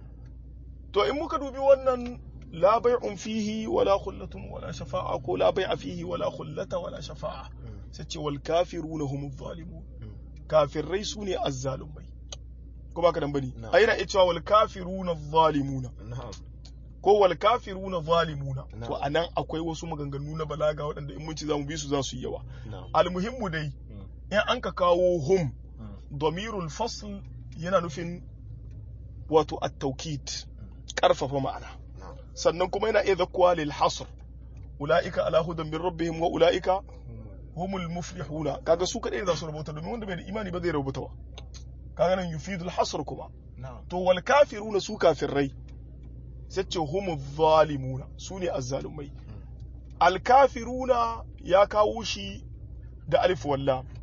to in muka dubi wannan la bai'un fihi wala khullatun wala shafa'a ko la bai'a fihi wala khullata wala shafa'a sai ce wal kafiruna humuz zalimun kafirai su ne azzalumai ko baka dan bane Na'am. ai na iya cewa wal kafiruna zalimuna na'am ko wal kafiruna zalimuna Na'am. to anan akwai wasu maganganu na balaga waɗanda in mun ci zamu bi su za su yi yawa na'am almuhimmu dai in an ka kawo hum damirul fasl yana nufin wato at-taukid karfafa ma'ana na'am sannan kuma yana iya zakkuwa lil hasr ulaika ala hudan min rabbihim wa ulaika humul muflihuna kaga su kadai za su rubuta domin wanda bai da imani ba zai rubuta ba kaga nan yufidul hasr kuma na'am to wal kafiruna su kafirai sai ce humu zalimuna su ne azzalumai al kafiruna ya kawo shi da alif walla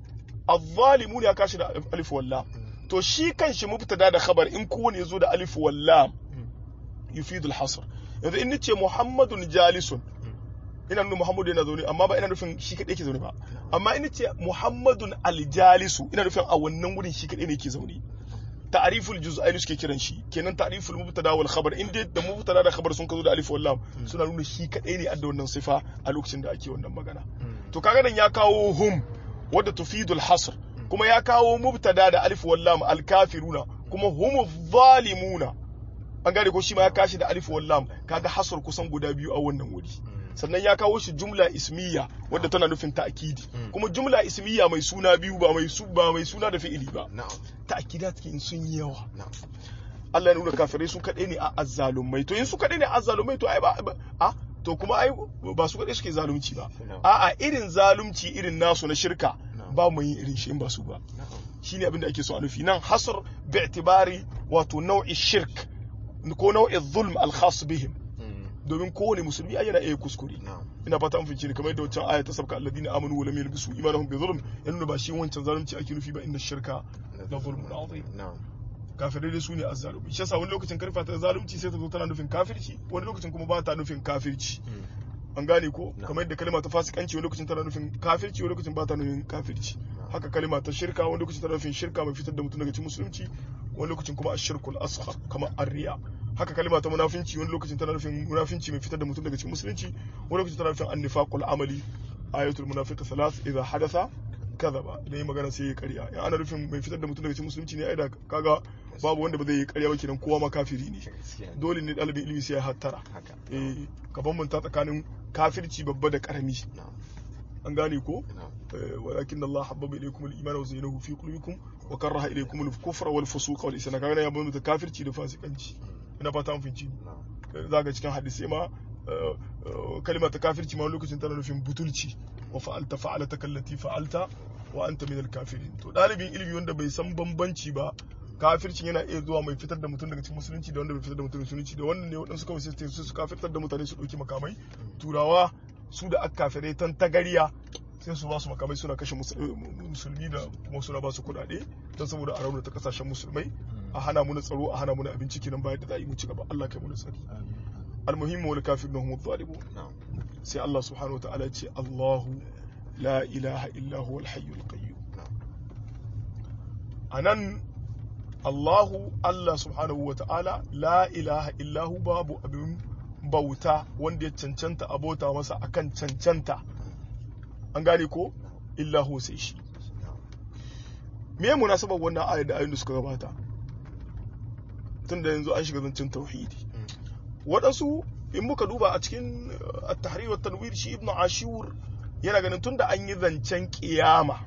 az-zalimun ya kashi da alif wallam to shi kanshi mubtada da khabar in kowane yazo da alif wallam yufidul hasr yanzu in nace muhammadun jalisun ina nuna muhammadu yana zaune amma ba ina nufin shi kadai yake zaune ba amma in nace muhammadun aljalisu ina nufin a wannan wurin shi kadai ne yake zaune ta'riful juz'aini suke kiran shi kenan ta'riful mubtada wal khabar in dai da mubtada da khabar sun ka zo da alif wal lam suna nuna shi kadai ne adda wannan sifa a lokacin da ake wannan magana to kaga nan ya kawo hum wadda tufidul hasr kuma ya kawo mubtada da alif wal lam al kafiruna kuma hum zalimuna an gane ko shi ma ya kashi da alif wal lam kaga hasr kusan guda biyu a wannan wuri sannan ya kawo shi jumla ismiya wadda tana nufin ta'kidi kuma jumla ismiya mai suna biyu ba mai su ba mai suna da fi'ili ba ta'kidat in sun yi yawa Allah ya nuna kafirai su kadai ne a azzalumai to in su kadai ne a azzalumai to ai ba a to kuma ai ba su kadai suke zalunci ba a'a irin zalunci irin nasu na shirka ba mu yin irin shi in ba su ba shine abin da ake so a nufi nan hasr bi'tibari wato nau'i shirk ko nau'i zulm al-khas bihim domin kowane musulmi ai yana iya kuskure ina fata an fice ne kamar yadda wancan aya ta sabka alladina amanu wa lam yalbisu imanahum bi zulm ya nuna ba shi wancan zalunci ake nufi ba inna shirka la zulmun azim kafirai dai su ne azzalumi shi yasa wani lokacin karfa ta zalunci sai ta zo tana nufin kafirci wani lokacin kuma ba ta nufin kafirci an gane ko kamar yadda kalma ta fasikanci wani lokacin tana nufin kafirci wani lokacin ba ta nufin kafirci haka kalma ta shirka wani lokacin tana nufin shirka mai fitar da mutum daga cikin musulunci wani lokacin kuma ashirkul asghar kamar arriya haka kalma ta munafinci wani lokacin tana nufin munafinci mai fitar da mutum daga cikin musulunci wani lokacin tana nufin annifaqul amali ayatul munafiq thalath idha hadatha kadhaba idan yi magana sai ya karya in ana nufin mai fitar da mutum daga cikin musulunci ne ai da kaga babu wanda ba zai yi karya ba kenan kowa ma kafiri ne dole ne dalibin ilimi sai ya hattara eh ka bambanta tsakanin kafirci babba da karami an gane ko walakin Allah habbaba ilaykum al-iman wa zayyanahu fi qulubikum wa karaha ilaykum al-kufra wal fusuq wal isyan kaga ya bambanta kafirci da fasikanci ina fata an finci za ga cikin hadisi ma kalmar ta kafirci ma lokacin tana nufin butulci wa fa'alta fa'alata kallati fa'alta wa anta min al-kafirin to dalibin ilimi wanda bai san bambanci ba kafircin yana iya zuwa mai fitar da mutum daga cikin musulunci da wanda bai fitar da mutum daga musulunci da wannan ne waɗansu kawai sai su kafirtar da mutane su ɗauki makamai turawa su da aka kafirai tan tagariya sai su ba su makamai suna kashe musulmi da kuma suna ba su kuɗaɗe don saboda a raunata kasashen musulmai a hana mu na tsaro a hana mu na abinci kenan bayan da za a yi mu ci gaba Allah kai mu tsari almuhimmu wal kafirun hum zalimun sai Allah subhanahu wa ta'ala ce Allahu la ilaha illa huwa al-hayyul qayyum anan Allahu Allah subhanahu wa ta'ala la ilaha illahu babu abin bauta wanda ya cancanta abota masa akan cancanta an gane ko illahu sai shi me munasabar wannan ayar da ayoyin da suka gabata tunda yanzu an shiga zancen tauhidi waɗansu in muka duba a cikin at-tahrir wa tanwir shi ibnu ashur yana ganin tunda an yi zancen kiyama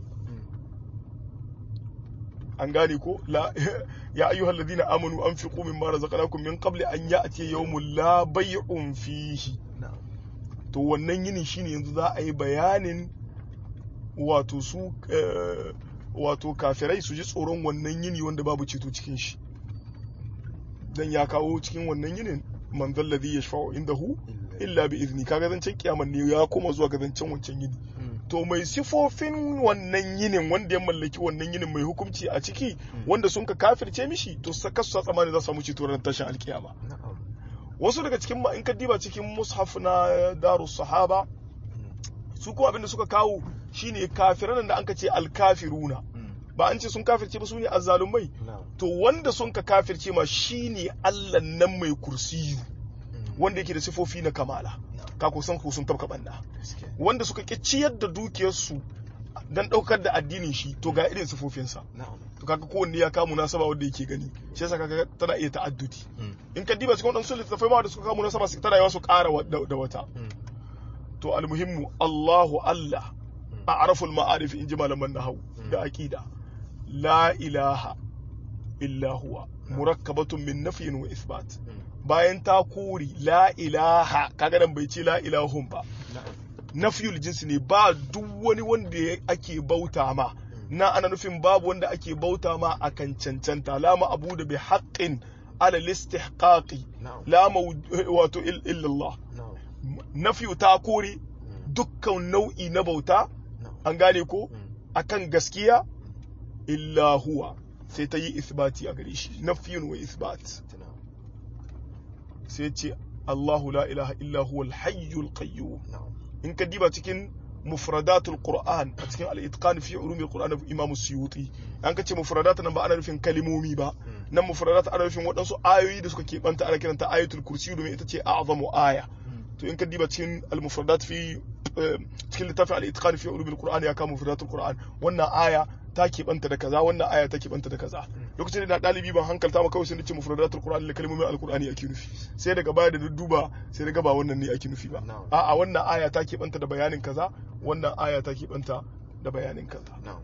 an gane ko la ya ayyuhal ladina amanu anfiqu mimma razaqnakum min qabli an ya'ti yawmun la bay'un fihi to wannan yinin shine yanzu za a yi bayanin wato su wato kafirai su ji tsoron wannan yini wanda babu ceto cikin shi dan ya kawo cikin wannan yinin man zalladhi yashfa'u indahu illa bi izni kaga zancen kiyaman ne ya koma zuwa ga zancen wancan yini to mai sifofin wannan yinin wanda ya mallaki wannan yinin mai hukunci a ciki wanda sun ka kafirce mishi to saka su tsamani za su samu ceto ran tashin alkiyama wasu daga cikin in ka diba cikin mushaf na daru sahaba su kuma abinda suka kawo shine kafiran da anka ce alkafiruna ba an ce sun kafirce ba su ne azzalumai to wanda sun ka kafirce ma shine Allah nan mai kursiyu wanda yake da sifofi na kamala ka kusan ku sun tabka banda wanda suka ki ciyar da dukiyarsu dan daukar da addinin shi to ga irin sifofinsa to kaga kowanne ya kamu nasaba wanda yake gani shi yasa kaga tana iya ta'addudi in ka diba cikin wadansu littattafai ma da suka kamu nasaba su tana yawa su ƙara da wata to almuhimmu Allahu Allah a araful ma'arif in ji malaman nahawu da aqida la ilaha illa huwa murakkabatun min nafyin wa isbat bayan ta kori la ilaha kaga nan bai ce la ilahun ba nafyul jinsi ne ba duk wani wanda ake bauta ma na ana nufin babu wanda ake bauta ma akan cancanta la ma abu da bi haqqin ala listihqaqi la wato illa Allah nafyu ta kore dukkan nau'i na bauta an gane ko akan gaskiya illa huwa sai ta yi isbati a gare shi nafiyun wa isbat na'am sai ce Allahu la ilaha illa huwa al-hayyul qayyum na'am in ka diba cikin mufradatul qur'an a cikin al-itqan fi ulumil qur'an imam suyuti an ka ce mufradat nan ba ana nufin kalimomi ba nan mufradat ana nufin waɗansu ayoyi da suka keɓanta ana kiranta ayatul kursi domin ita ce a'zamu aya to in ka diba cikin al-mufradat fi eh, cikin littafin al-itqan fi ulumil qur'an ya kama mufradatul qur'an wannan aya ta keɓanta da kaza wannan aya ta keɓanta da kaza lokacin da na ɗalibi ban hankalta ma kawai sai nace mufradatul qur'an da kalmomin al-qur'ani ake nufi sai daga baya da na duba sai daga ba wannan ne ake nufi ba Na'am. a'a wannan aya ta keɓanta da bayanin kaza wannan aya ta keɓanta da bayanin kaza na'am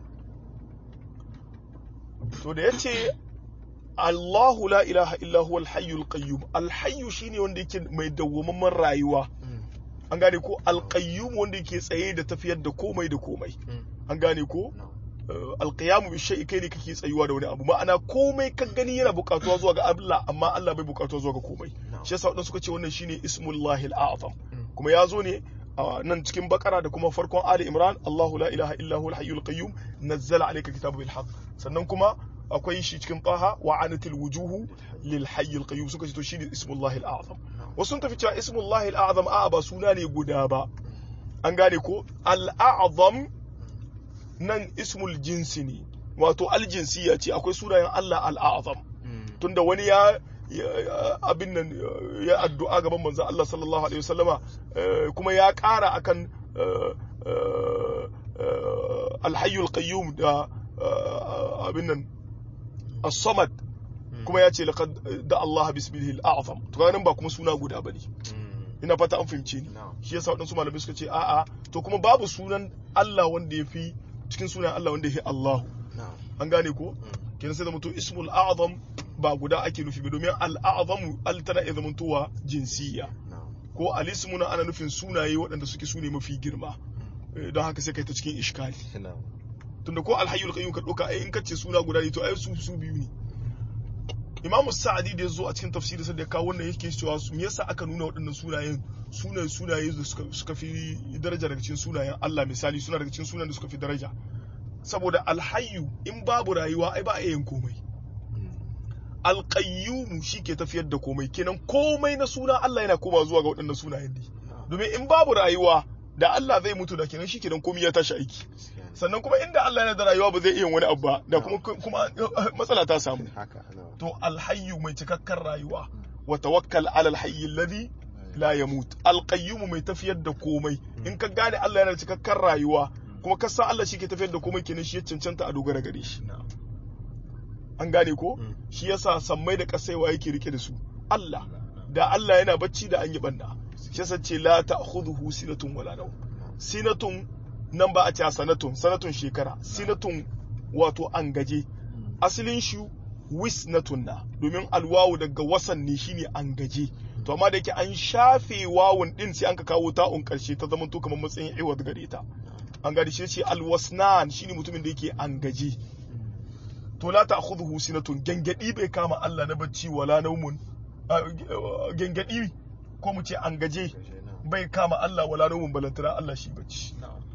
to da yace Allahu la ilaha illa huwa al-hayyul qayyum al-hayyu shine wanda yake mai dawwamamman rayuwa an gane ko al-qayyum wanda yake tsaye da tafiyar da komai da komai an gane ko na'am uh, alqiyamu bi shay'i kai ne kake tsayuwa da wani abu ma'ana komai ka gani yana bukatuwa zuwa ga Allah amma Allah bai bukatuwa zuwa ga komai Na'am. shi yasa wadansu suka ce wannan shine ismullahi al-a'zam kuma ya zo ne a nan cikin bakara da kuma farkon ali imran Allahu la ilaha illa huwal hayyul qayyum nazzala alayka kitaba bil haqq sannan kuma akwai shi cikin taha wa anatil wujuhu lil hayyul qayyum suka ce to shine ismullahi al-a'zam wasu sun tafi cewa ismullahi al-a'zam a'a ba suna ne guda ba an gane ko al-a'zam nan ismul jinsi ne wato aljinsiya ce akwai sunayen Allah al'azam tunda wani ya ya- abin nan ya addu'a gaban manzon Allah sallallahu alaihi wasallama eh, kuma ya ƙara akan eh, eh, eh, alhayyul qayyum da eh, abin nan as-samad kuma ya ce laqad da Allah bismihi al-a'zam to kaga nan ba kuma suna guda bane ina fata an fahimce ni na'am shi yasa waɗansu malamai suka ce a'a to kuma babu sunan Allah wanda ya fi cikin sunan Allah wanda ya fi Allahu na'am an gane ko kenan sai zama to ismul a'zam ba guda ake nufi ba domin al-a'zamu al tana iya zamantowa jinsiya na'am ko al-ismu na ana nufin sunaye waɗanda suke sune mafi girma Eh, don haka sai kai ta cikin iskali na'am tunda ko alhayyul qayyum ka doka ai in kace suna guda ne to ai su su biyu ne Imam Sa'adi da yazo a cikin tafsiri sai da ya kawo wannan yake cewa su me yasa aka nuna waɗannan sunayen sunaye sunaye da suka suka fi daraja daga cikin sunayen Allah misali suna daga cikin sunayen da suka fi daraja saboda alhayyu in babu rayuwa ai ba a yin komai alqayyum shi ke tafiyar da komai kenan komai na suna Allah yana koma zuwa ga waɗannan sunayen ne domin in babu rayuwa da Allah zai mutu da kenan shi kenan komai ya tashi aiki sannan kuma inda Allah yana da rayuwa ba zai iya wani abu ba da kuma kuma matsala ta samu haka na'am to alhayyu mai cikakken rayuwa wa tawakkal ala alhayy alladhi la yamut alqayyum mai tafiyar da komai in ka gane Allah yana da cikakken rayuwa kuma ka san Allah shi ke tafiyar da komai kenan shi ya cancanta a dogara gare shi na'am an gane ko Mm. shi yasa sammai da kasaiwa yake rike da su Allah da Allah yana bacci da an yi banda shi yasa ce la ta'khudhuhu sinatun wala nawm sinatun nan ba a ce sanatun sanatun shekara sinatun wato an gaje asalin shi wisnatun na domin alwawu daga wasan ne shine an gaje to amma da yake an shafe wawun din sai an ka kawo ta'un karshe ta zama to kamar matsayin iwad gare ta an gani shi ce alwasnan shine mutumin da yake an gaje to la ta'khudhuhu sinatun gangadi bai kama Allah na bacci wala naumun gangadi ko mu ce an gaje bai kama Allah wala naumun balantana Allah shi bacci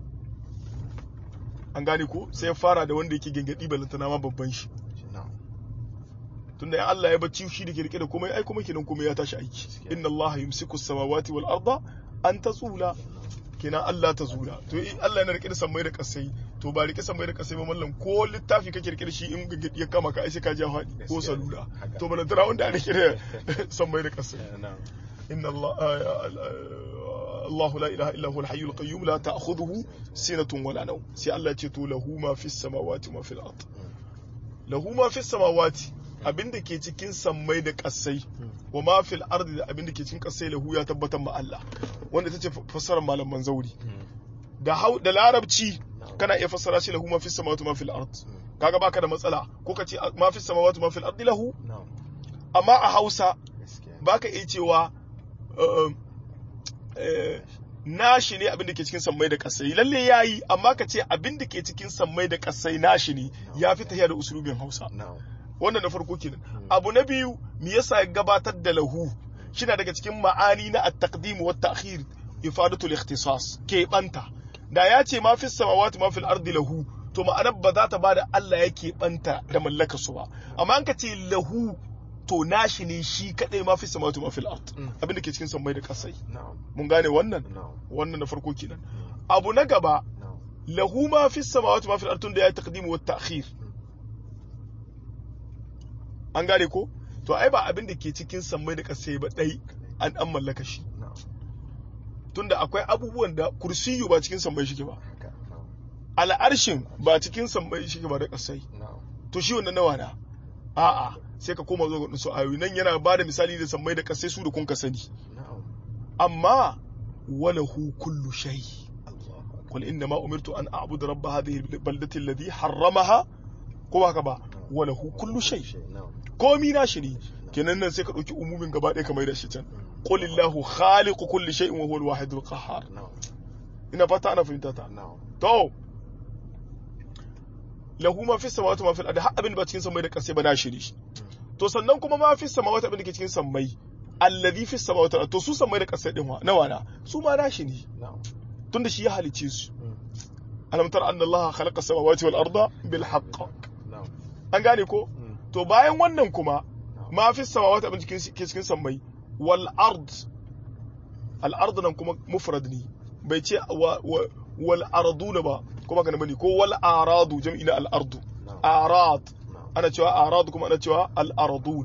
an gane ko sai ya fara da wanda yake gangadi balantana ma babban shi na'am tunda ya Allah ya bacci shi da ke rike da komai ai kuma kenan komai ya tashi aiki inna Allah yumsiku samawati wal arda an tazula kenan Allah ta zula to in Allah yana rike da sammai da kasai to ba rike sammai da kasai ba mallam ko littafi kake rike da shi in gangadi ya kama ka ai sai ka ja faɗi ko salula Haka. to balantana wanda ya rike da sammai da kasai na'am إن الله آه، آه، الله لا إله إلا هو الحي القيوم لا تأخذه سنة ولا نوم سي الله تتو له ما في السماوات وما في الأرض له ما في السماوات abin da ke cikin sammai da kasai wa ma fil ardi da abin da ke cikin kasai lahu ya tabbatar ma Allah wanda tace fassarar malaman zauri da hau da larabci kana iya fassara shi lahu ma fis samawati ma fil ard kaga baka da matsala ko ka ce ma fis samawati ma fil ardi lahu na'am amma a Hausa gaskiya baka iya cewa uh, uh, nashi ne abin da ke cikin sammai da kasai lalle yayi amma ka ce abin da ke cikin sammai da kasai nashi ne ya fi tafiya da usulubin Hausa na'am wannan na farko kenan abu na biyu me yasa ya gabatar da lahu shina daga cikin ma'ani na at-taqdim wa at-ta'khir ifadatu al-ikhtisas ke banta da ya ce ma fi samawati ma fil ardi lahu to ma'anar ba za ta ba da Allah yake banta da mallaka su ba amma an ka ce lahu to nashi ne shi kadai ma fi samawati ma fil ard Mm. abin da ke cikin sammai da kasai na'am mun gane wannan na'am wannan na farko kenan abu na gaba na'am lahu ma fi samawati ma fil ard tun da ya taqdim wa ta'khir an gane ko to ai ba abin da ke cikin sammai da kasai ba dai an an mallaka shi na'am tunda akwai abubuwan da kursiyu ba cikin sammai shi ba haka na'am al'arshin ba cikin sammai shi ba da kasai na'am to shi wannan nawa na a'a sai ka koma zuwa ga su ayoyi nan yana ba da misali da sammai da kasai su da kun ka sani na'am amma walahu kullu shay Allahu akbar qul inna ma umirtu an a'budu rabb hadhihi albaldati alladhi harramaha ko ba haka ba walahu kullu shay na'am komi na shi ne kenan nan sai ka dauki umumin gaba ɗaya ka mai da shi can qul illahu khaliqu kulli shay'in wa huwa al-wahidul qahhar na'am ina fata ana fahimta ta na'am to lahu ma fi samawati ma fil ardi har abin da ba cikin samai da kasai ba na shi ne shi to sannan kuma ma fi samawati abin da ke cikin sammai alladhi fi samawati to su sammai da kasai din wa nawa na su ma na shi ne na'am tunda shi ya halice su Mm. alam tara anna allaha khalaqa samawati wal arda bil haqq na'am an gane ko Mm. to bayan wannan kuma na'am ma fi samawati abin da ke cikin sammai wal ard al ard nan kuma mufrad ne bai ce wa- wa- wal arduna ba kuma kana bane ko wal aradu jam'i na al ardu na'am arad na'am ana cewa arad kuma ana cewa al ardun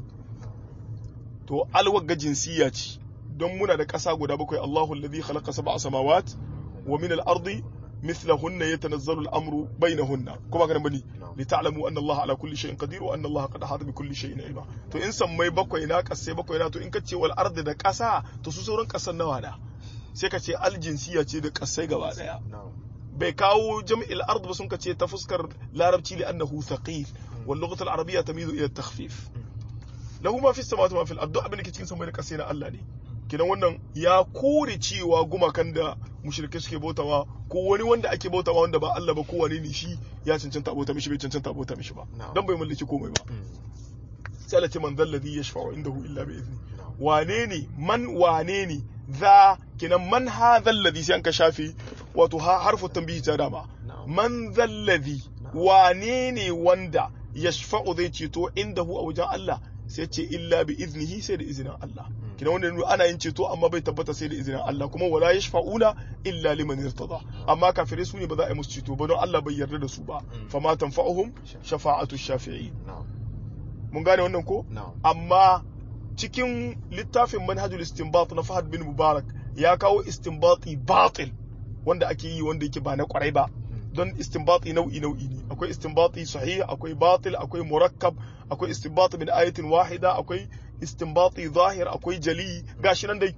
to alwagga jinsiya ce don muna da ƙasa guda bakwai Allahu alladhi khalaqa sab'a samawat wa min al ardi mithlahunna yatanazzalu al amru bainahunna kuma kana bane na'am lita'lamu anna Allah ala kulli shay'in qadir wa anna Allah qad ahata bi kulli shay'in ilma to in sammai bakwai na kasai bakwai na to in ka ce wal ardi da ƙasa to su sauran ƙasan nawa na sai ka ce al jinsiya ce da ƙasai gaba daya na'am bai kawo jam'il ard ba sun ka ce ta fuskar larabci li annahu thaqil wal lughatu al arabiyya tamizu ila takhfif lahu ma fi samawati ma fil ard duk abin da ke cikin sammai da ƙasai na Allah ne kidan wannan ya kore cewa gumakan da mushrikai suke bautawa ko wani wanda ake bautawa wanda ba Allah ba ko wani ne shi ya cancanta bauta mishi bai cancanta bauta mishi ba Na'am. dan bai mallaki komai ba Mm. sai Allah ce man dhal ladhi yashfa'u indahu illa bi izni na'am wane ne man wane ne za kinan man hadha alladhi sai an ka shafi wato ha- harfu tanbihi ta dama na'am man dhal ladhi Na'am. wane ne wanda yashfa'u zai ceto indahu a wajen Allah sai ce illa bi iznihi sai da izinin Allah kina wanda nuna ana yin ceto amma bai tabbata sai da izinin Allah kuma wala yashfa'una illa liman irtada amma kafirai su ne ba za a yi musu ceto ba don Allah bai yarda da su ba Mm. fama tanfa'uhum shafa'atu shafi'i na'am mun gane wannan ko na'am amma cikin littafin manhajul istinbat na Fahad bin Mubarak ya kawo istinbati batil wanda ake yi wanda yake ba na kwarai ba Mm. don istinbati nau'i nau'i ne akwai istinbati sahih akwai batil akwai murakkab akwai istinbati min ayatin wahida akwai istinbati zahir akwai jali gashi nan dai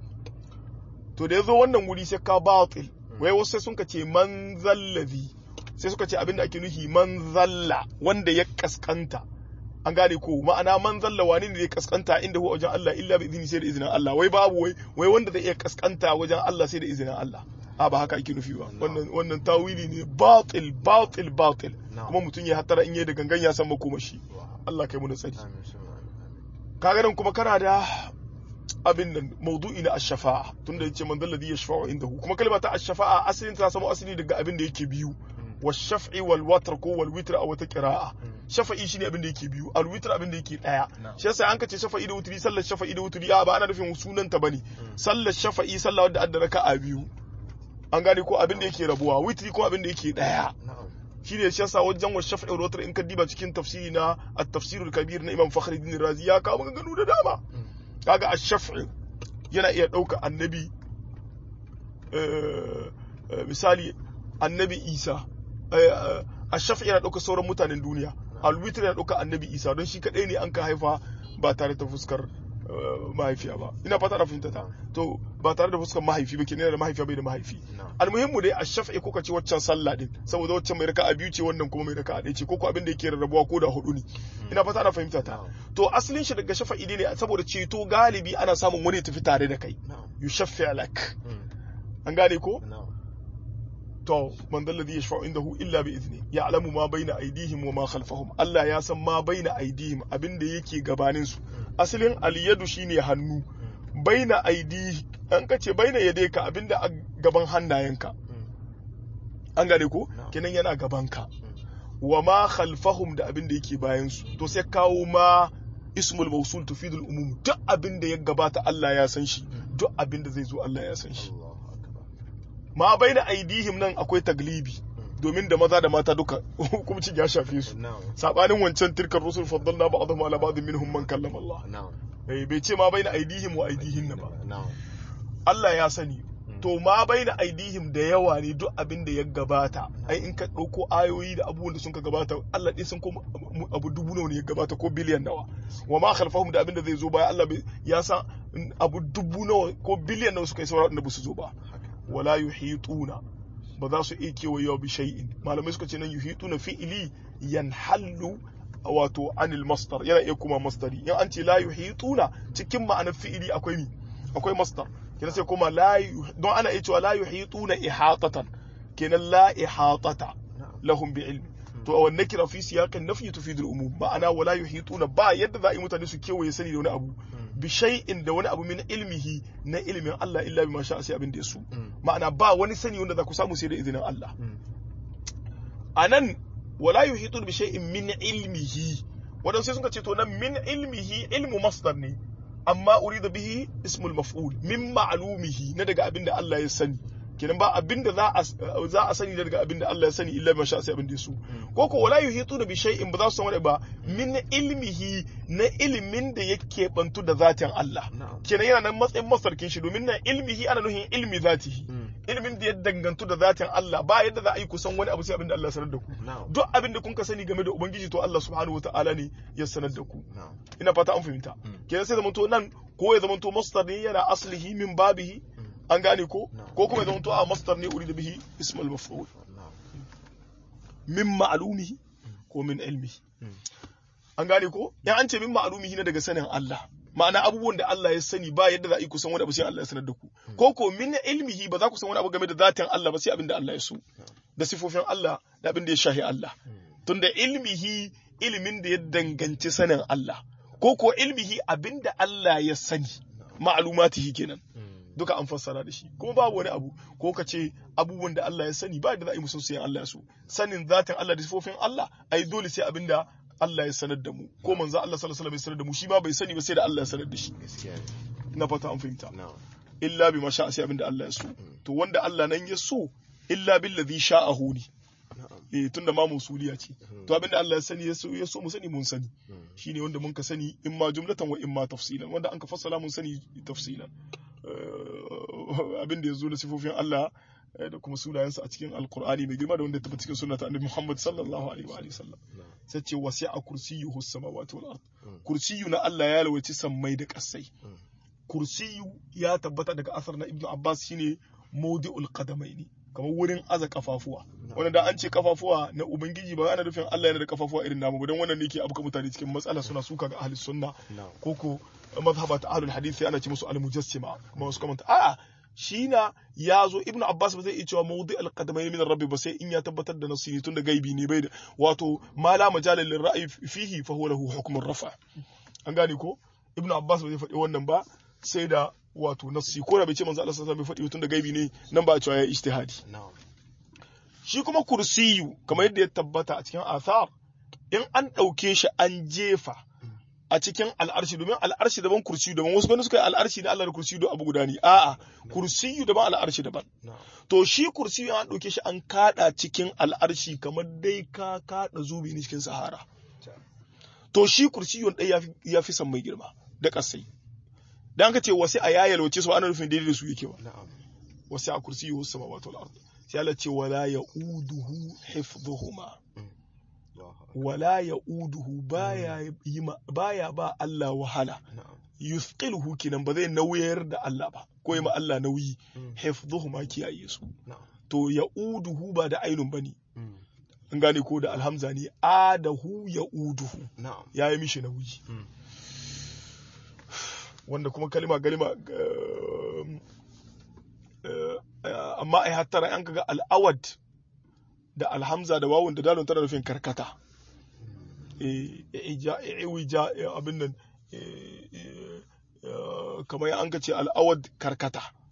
to da yazo wannan wuri sai ka batil wai wasu sai sun ka ce man zallazi sai suka ce abinda ake nufi man zalla wanda ya kaskanta an gane ko ma'ana man zalla wani ne ya kaskanta inda huwa wajen Allah illa bi izini sai da izinin Allah wai babu wai wai wanda zai iya kaskanta wajen Allah sai da izinin Allah a ba haka ake nufi ba wannan wannan tawili ne batil batil batil Na'am. kuma mutum ya hatara in yayi da gangan ya san makomashi Wa- Allah kai mu da tsari amin summa amin kaga nan kuma kana da abin nan maudu'i na ash-shafa'a tunda yace man dalladhi yashfa'u indahu kuma kalma ta ash-shafa'a asalin ta samu asali daga abin da yake biyu wa shaf'i wal watr ko wal witr a wata qira'a shafa'i shine abin da yake biyu al witr abin da yake daya Na'am. shi yasa an kace shafa'i da wutri sallar shafa'i da wutri a ba ana nufin sunan ta bane sallar shafa'i sallah wadda adda raka'a biyu an gane ko abin da yake rabuwa witri ko abin da yake daya na'am shine shi yasa wajen wa shaf'i wal watr in ka diba cikin tafsiri na at-tafsir al-kabir na Imam Fakhruddin Razi ya kawo maganganu da dama kaga ash-shaf'i yana iya dauka annabi eh, eh, misali annabi Isa eh, eh, ash-shaf'i yana dauka sauran mutanen duniya al-witr yana dauka annabi Isa don shi kadai ne an ka haifa ba tare da fuskar eh, mahaifiya ba ina fata na fahimta ta to ba tare da fuskar mahaifi ba kenan yana da mahaifiya bai da mahaifi na'am almuhimmu dai a shafa'i ko ka ce waccan sallah din saboda waccan mai raka'a biyu ce wannan kuma mai raka'a ɗaya ce ko ko abin da yake rarrabuwa ko da hudu ne ina fata ana fahimta ta to asalin shi daga shafa'i ne saboda ceto galibi ana samun wani ya tafi tare da kai na'am yushaffi lak Mm. an gane ko na'am to man dal ladhi yashfa'u indahu illa bi izni ya'lamu ma baina aydihim wa ma khalfahum Allah ya san ma baina aydihim abin da yake gabanin su asalin al-yadu shine hannu baina aidihi an kace baina yadayka abinda a gaban hannayenka Mm. an gane ko Na'am. kenan yana gabanka wa ma khalfahum da abin da yake bayan su to sai kawo ma ismul mawsul tufidul umum duk abin da ya gabata Allah ya san shi duk abin da zai zo Allah ya san shi Allahu akbar ma baina aidihim nan akwai taglibi domin da maza da mata duka hukumcin ya shafe su na'am sabanin wancan tilkar rusul faddalna ba'dhum ala ba'd minhum man kallama Allah na'am eh bai ce ma baina aidihim wa aidihin ba na'am Allah ya sani to ma baina aidihim da yawa ne duk abin da ya gabata ai in ka dauko ayoyi da abubuwan da sun ka gabata Allah ɗin sun ko abu dubu nawa ne ya gabata ko biliyan nawa wa ma khalfahum da abin da zai zo baya Allah bai- ya san abu dubu nawa ko biliyan nawa suka yi saura da ba su zo ba haka wala yuhituna ba za su iya kewayewa bi shay'in malamai suka ce nan yuhituna fi'ili yanhallu wato anil masdar yana iya kuma masdari in an ce la yuhituna cikin ma'anar fi'ili akwai mi akwai masdar kenan sai kuma la yuh- don ana iya cewa la yuhituna ihatatan kenan la ihatata na'am lahum bi ilmi to a wannan kira fi siyaqin nafi tufidul umum ma'ana wala yuhituna ba yadda za a yi mutane su kewaye sani da wani abu bi shay'in da wani abu min ilmihi na ilmin Allah illa bima sha'a sai abin da ya so ma'ana ba wani sani wanda za ku samu sai da izinin Allah anan wala yuhitun bi shay'in min ilmihi wadan sai suka ce to nan min ilmihi ilmu masdar ne amma urida bihi ismul maf'ul min ma'lumihi na daga abin da Allah ya sani kenan ba abin da za a za a sani daga abin da Allah ya sani illa ma sha sai abin da ya so ko ko wala yuhituna bi shay'in ba za su san wani ba min ilmihi na ilimin da yake bantu da zatin Allah na'am kenan yana nan matsayin masarkin shi domin nan ilmihi ana nuhin ilmi zatihi ilimin da ya dangantu da zatin Allah ba yadda za a yi kusan wani abu sai abin da Allah ya sanar da ku na'am duk abin da kun ka sani game da ubangiji to Allah subhanahu wataala ne ya sanar da ku na'am ina fata an fahimta kenan sai zamanto nan ko ya zamanto masdar ne yana aslihi min babihi an gane ko Na'am. ko kuma ya zamanto a masdar ne urida bihi ismul maf'ul na'am min ma'lumihi ko min ilmihi Mm. an gane ko in an ce min ma'lumihi na daga sanin Allah ma'ana abubuwan da Allah ya sani ba yadda za a yi kusan wani abu sai Allah ya sanar da ku ko ko min ilmihi ba za ku san wani abu game da zatin Allah ba sai abin da Allah ya so da sifofin Allah da abin da ya shahi Allah tunda ilmihi ilimin da ya danganci sanin Allah ko ko ilmihi abin da Allah ya sani ma'lumatihi kenan duka an fassara da shi kuma babu wani abu ko ka ce abubuwan da Allah ya sani ba da za a yi musu sai Allah ya so sanin zatin Allah da sifofin Allah ai dole sai abin da Allah ya sanar da mu ko manzo Allah sallallahu alaihi wasallam ya sanar da mu shi ma bai sani ba sai da Allah ya sanar da shi gaskiya ne ina fata an fahimta na'am illa bi masha sai abin da Allah ya so to wanda Allah nan ya so illa billazi sha'ahu ne na'am eh tunda ma musuliya ce to abin da Allah ya sani ya so ya so mu sani mun sani Mm. shine wanda mun ka sani in ma jumlatan wa in ma tafsilan wanda an ka fassala mun sani tafsilan Eh, abin da ya zo da sifofin Allah eh, da kuma sunayensa a cikin alkur'ani mai girma da wanda ya tabbata cikin sunnata annabi Muhammad sallallahu alaihi wa alihi sallam na'am sai ce wasi'a kursiyuhu samawati wal ard Mm. kursiyu na Allah ya lawaci sammai da kasai Mm. kursiyu ya tabbata daga asar na Ibn Abbas shine mawdi'ul qadamaini kamar wurin aza kafafuwa wanda da an ce kafafuwa na ubangiji ba ana nufin Allah yana da kafafuwa irin namu ba dan wannan ne ke abuka mutane cikin matsala suna suka ga ahli sunna na'am koko mazhabat ahlul hadith sai ana ce musu al-mujassima kuma wasu kamanta a'a shi na ya zo ibnu abbas ba zai iya cewa mawdi al-qadamai min rabbi ba sai in ya tabbatar da nasiri tun da gaibi ne bai da wato ma la majala lil ra'yi fihi fa huwa lahu hukmun rafa an gane ko ibnu abbas ba zai faɗi wannan ba sai da wato nasi ko da bai ce manzo Allah sallallahu alaihi wasallam bai faɗi tun da gaibi ne nan ba a cewa ya ijtihadi na'am shi kuma kursiyu kamar yadda ya tabbata a cikin athar in an ɗauke shi an jefa a cikin al'arshi domin al'arshi daban kursiyu daban wasu gani suka yi al'arshi da Allah da kursiyu da abu guda ne a'a kursiyu daban al'arshi daban na'am to shi kursiyu an ɗauke shi an kada cikin al'arshi kamar dai ka kada zubi ne cikin sahara to shi kursiyu ɗaya ya fi- ya fi san mai girma da ƙasai dan ka ce wasu a yayal wace su ana nufin daidai da su yake ba na'am wasu a kursiyu wasu samawati wal ard sai Allah ce wala ya'uduhu hifdhuhuma Allahu akbar. wala ya'uduhu baya yi ma- baya ba Allah wahala na'am yuthqiluhu kinan ba zai nauyar da Allah ba ko yi ma Allah nauyi Mm. hifdhuhuma kiyaye su na'am to ya'uduhu ba da ainun bane Mm. an gane ko da alhamza ne adahu ya'uduhu na'am ya yi mishi nauyi Mm. wanda kuma kalima galima um, uh, amma ai hattara an kaga al'awad da alhamza da wawun da dalon tana nufin karkata eh ija iwija eh, abin nan eh, eh, eh, kamar an ka ce al'awad karkata Mm.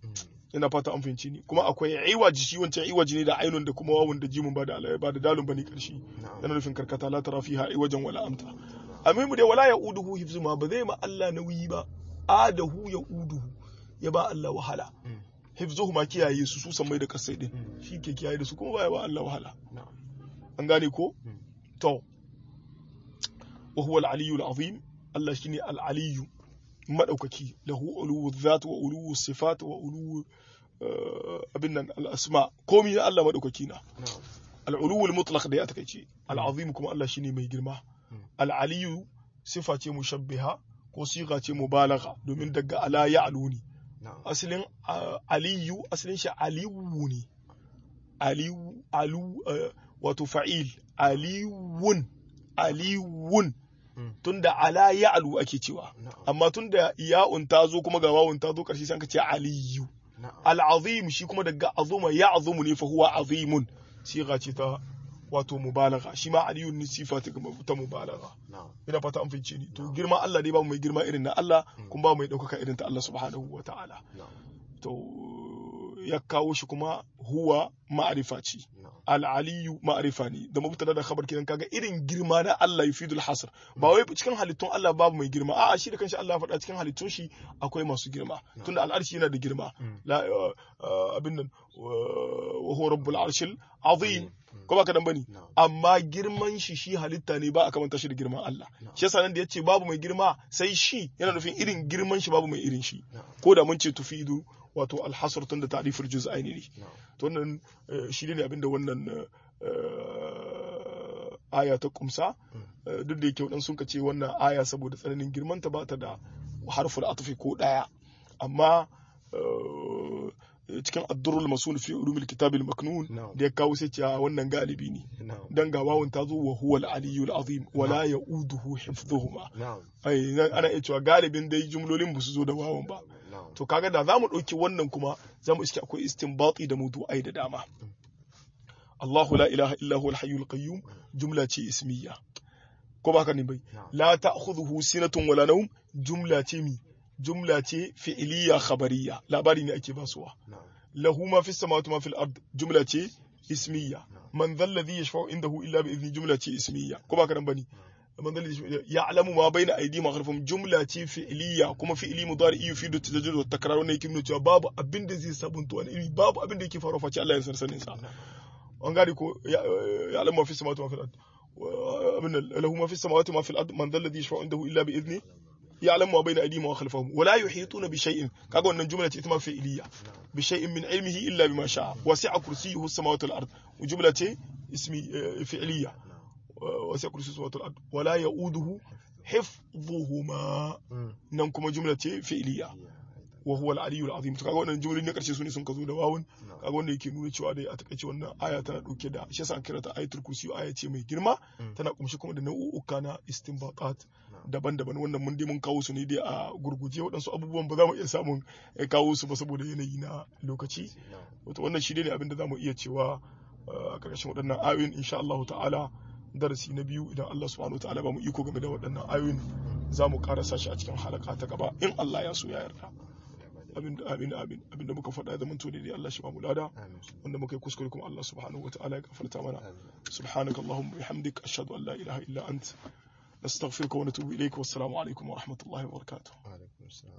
ina fata an fahimci ni kuma akwai iwaji shi wancan iwaji ne da ainun da kuma wawun da jimun ba da ba da dalun bane karshe na'am yana nufin karkata la tara fiha iwajan wala amta amimu dai wala yauduhu hifzuma ba zai ma Allah nauyi ba adahu yauduhu ya ba Allah wahala Mm. hifzuhu ma kiyaye su su san mai da kasai din Mm. shi ke kiyaye da su kuma ba ya ba Allah wahala na'am an gane ko Mm. to wa huwa al-aliyyu al-azim Allah shine al-aliyyu madaukaki lahu uluwu dhat wa uluwu sifat wa uluwu eh, abin nan al-asma komai na Allah madaukaki na na'am al-uluwu al-mutlaq da ya takeice al-azim kuma Allah shine mai girma Mm. al-aliyyu sifa ce mushabbiha ko siga ce mubalagha domin daga ala ya'luni na'am asalin ah, aliyu asalin shi aliwu ne aliwu alu eh, wato fa'il aliwun aliwun Mm. tunda ala ya'lu ake cewa na'am amma tunda ya'un ta zo kuma ga wawun ta zo karshe sai an ce aliyu na'am al'azim shi kuma daga azuma ya'zumu ne fa huwa azimun siga ce ta wato mubalagha shi ma aliyun ne sifa ta ta mubalagha na'am ina fata an fice ni to girma Allah dai babu mai girma irin na Allah kuma babu mai ɗaukaka irin ta Allah subhanahu wa ta'ala na'am to ya kawo shi kuma huwa ma'arifa ce na'am al'aliyu ma'arifa ne da mubtada da khabar kenan kaga irin girma na Allah yufidul hasr ba wai cikin halittun Allah babu mai girma a'a shi da kanshi Allah ya faɗa cikin halittun shi akwai masu girma tunda al'arshi yana da girma Mm. la uh, uh, abin nan wa huwa rabbul arshil azim ko ba kadan bane na'am amma girman shi shi halitta ne ba a kamanta shi da girman Allah No. shi yasa nan da yace babu mai girma sai shi yana nufin irin girman shi babu mai irin shi na'am ko da mun ce tufidu wato alhasr tun da ta'riful juz'aini ne na'am to wannan eh, shi ne abinda wannan eh, aya ta kumsa Eh, duk da yake wadan sun ce wannan aya saboda tsananin girman ta ba ta da harful atfi ko daya amma eh, cikin addurul masul fi ulumil kitabil maknun No. da ya kawo sai ce a wannan galibi ne na'am dan ga wawun ta zo wa huwal aliyyul azim wala yauduhu hifdhuhuma na'am ai nan ana iya cewa galibin dai jumlolin ba su zo da wawun ba na'am to kaga da zamu ɗauki wannan kuma zamu iske akwai istinbati da mawdu'ai da dama Allahu la ilaha illa huwal hayyul qayyum jumla ce ismiya ko ba haka ne bai na'am la ta'khudhuhu sinatun wala nawm jumla ce mi jumla ce fi'liya khabariya labari ne ake basuwa na'am lahu ma fis samawati ma fil ard jumla ce ismiya man dhal ladhi yashfa'u indahu illa bi idni jumla ce ismiya ko ba haka nan bane man dhal ladhi ya'lamu ma bayna aydihim wa khalfahum jumla ce fi'liya kuma fi'li mudari yufidu tajaddud wa takrar wannan yake nuna cewa babu abin da zai sabunta wani iri babu abin da yake faruwa face Allah ya san sanin sa an gane ko ya'lamu ma fis samawati ma fil ard abin lahu ma fis samawati ma fil ard man dhal ladhi yashfa'u indahu illa bi idni يعلم ما بين ايديهم وخلفهم ولا يحيطون بشيء kaga wannan jumla ce ita ma fi'liya bi shay'in min ilmihi illa bima sha'a wasi'a kursiyyuhu as-samawati wal ard jumla ce ismi fi'liya wasi'a kursiyyuhu as-samawati wal ard wala ya'uduhu hifdhuhuma nan kuma jumla ce fi'liya wa huwa al-aliyyu al-azim to kaga wannan jumlolin na karshe su ne sun kazo da wawun kaga wanda yake nuna cewa dai a takaice wannan aya tana dauke da shi yasa an kira ta ayatul kursi aya ce mai girma tana kumshi kuma da nau'uka na istinbaqat daban-daban wannan mun dai mun kawo su ne dai a gurguje waɗansu abubuwan ba za mu iya samun kawo su ba saboda yanayi na lokaci wato wannan shi ne abin da za mu iya cewa a ƙarshen waɗannan ayoyin insha Allah ta'ala darasi na biyu idan Allah subhanahu wa ta'ala ba mu iko game da waɗannan ayoyin za mu karasa shi a cikin halaka ta gaba in Allah ya so ya yarda amin amin amin abinda muka faɗa da mun tone dai Allah shi ba mu lada wanda muka yi kuskure kuma Allah subhanahu wa ta'ala ya gafarta mana subhanakallahumma bihamdik ashhadu an la ilaha illa ant نستغفرك ونتوب إليك والسلام عليكم ورحمة الله وبركاته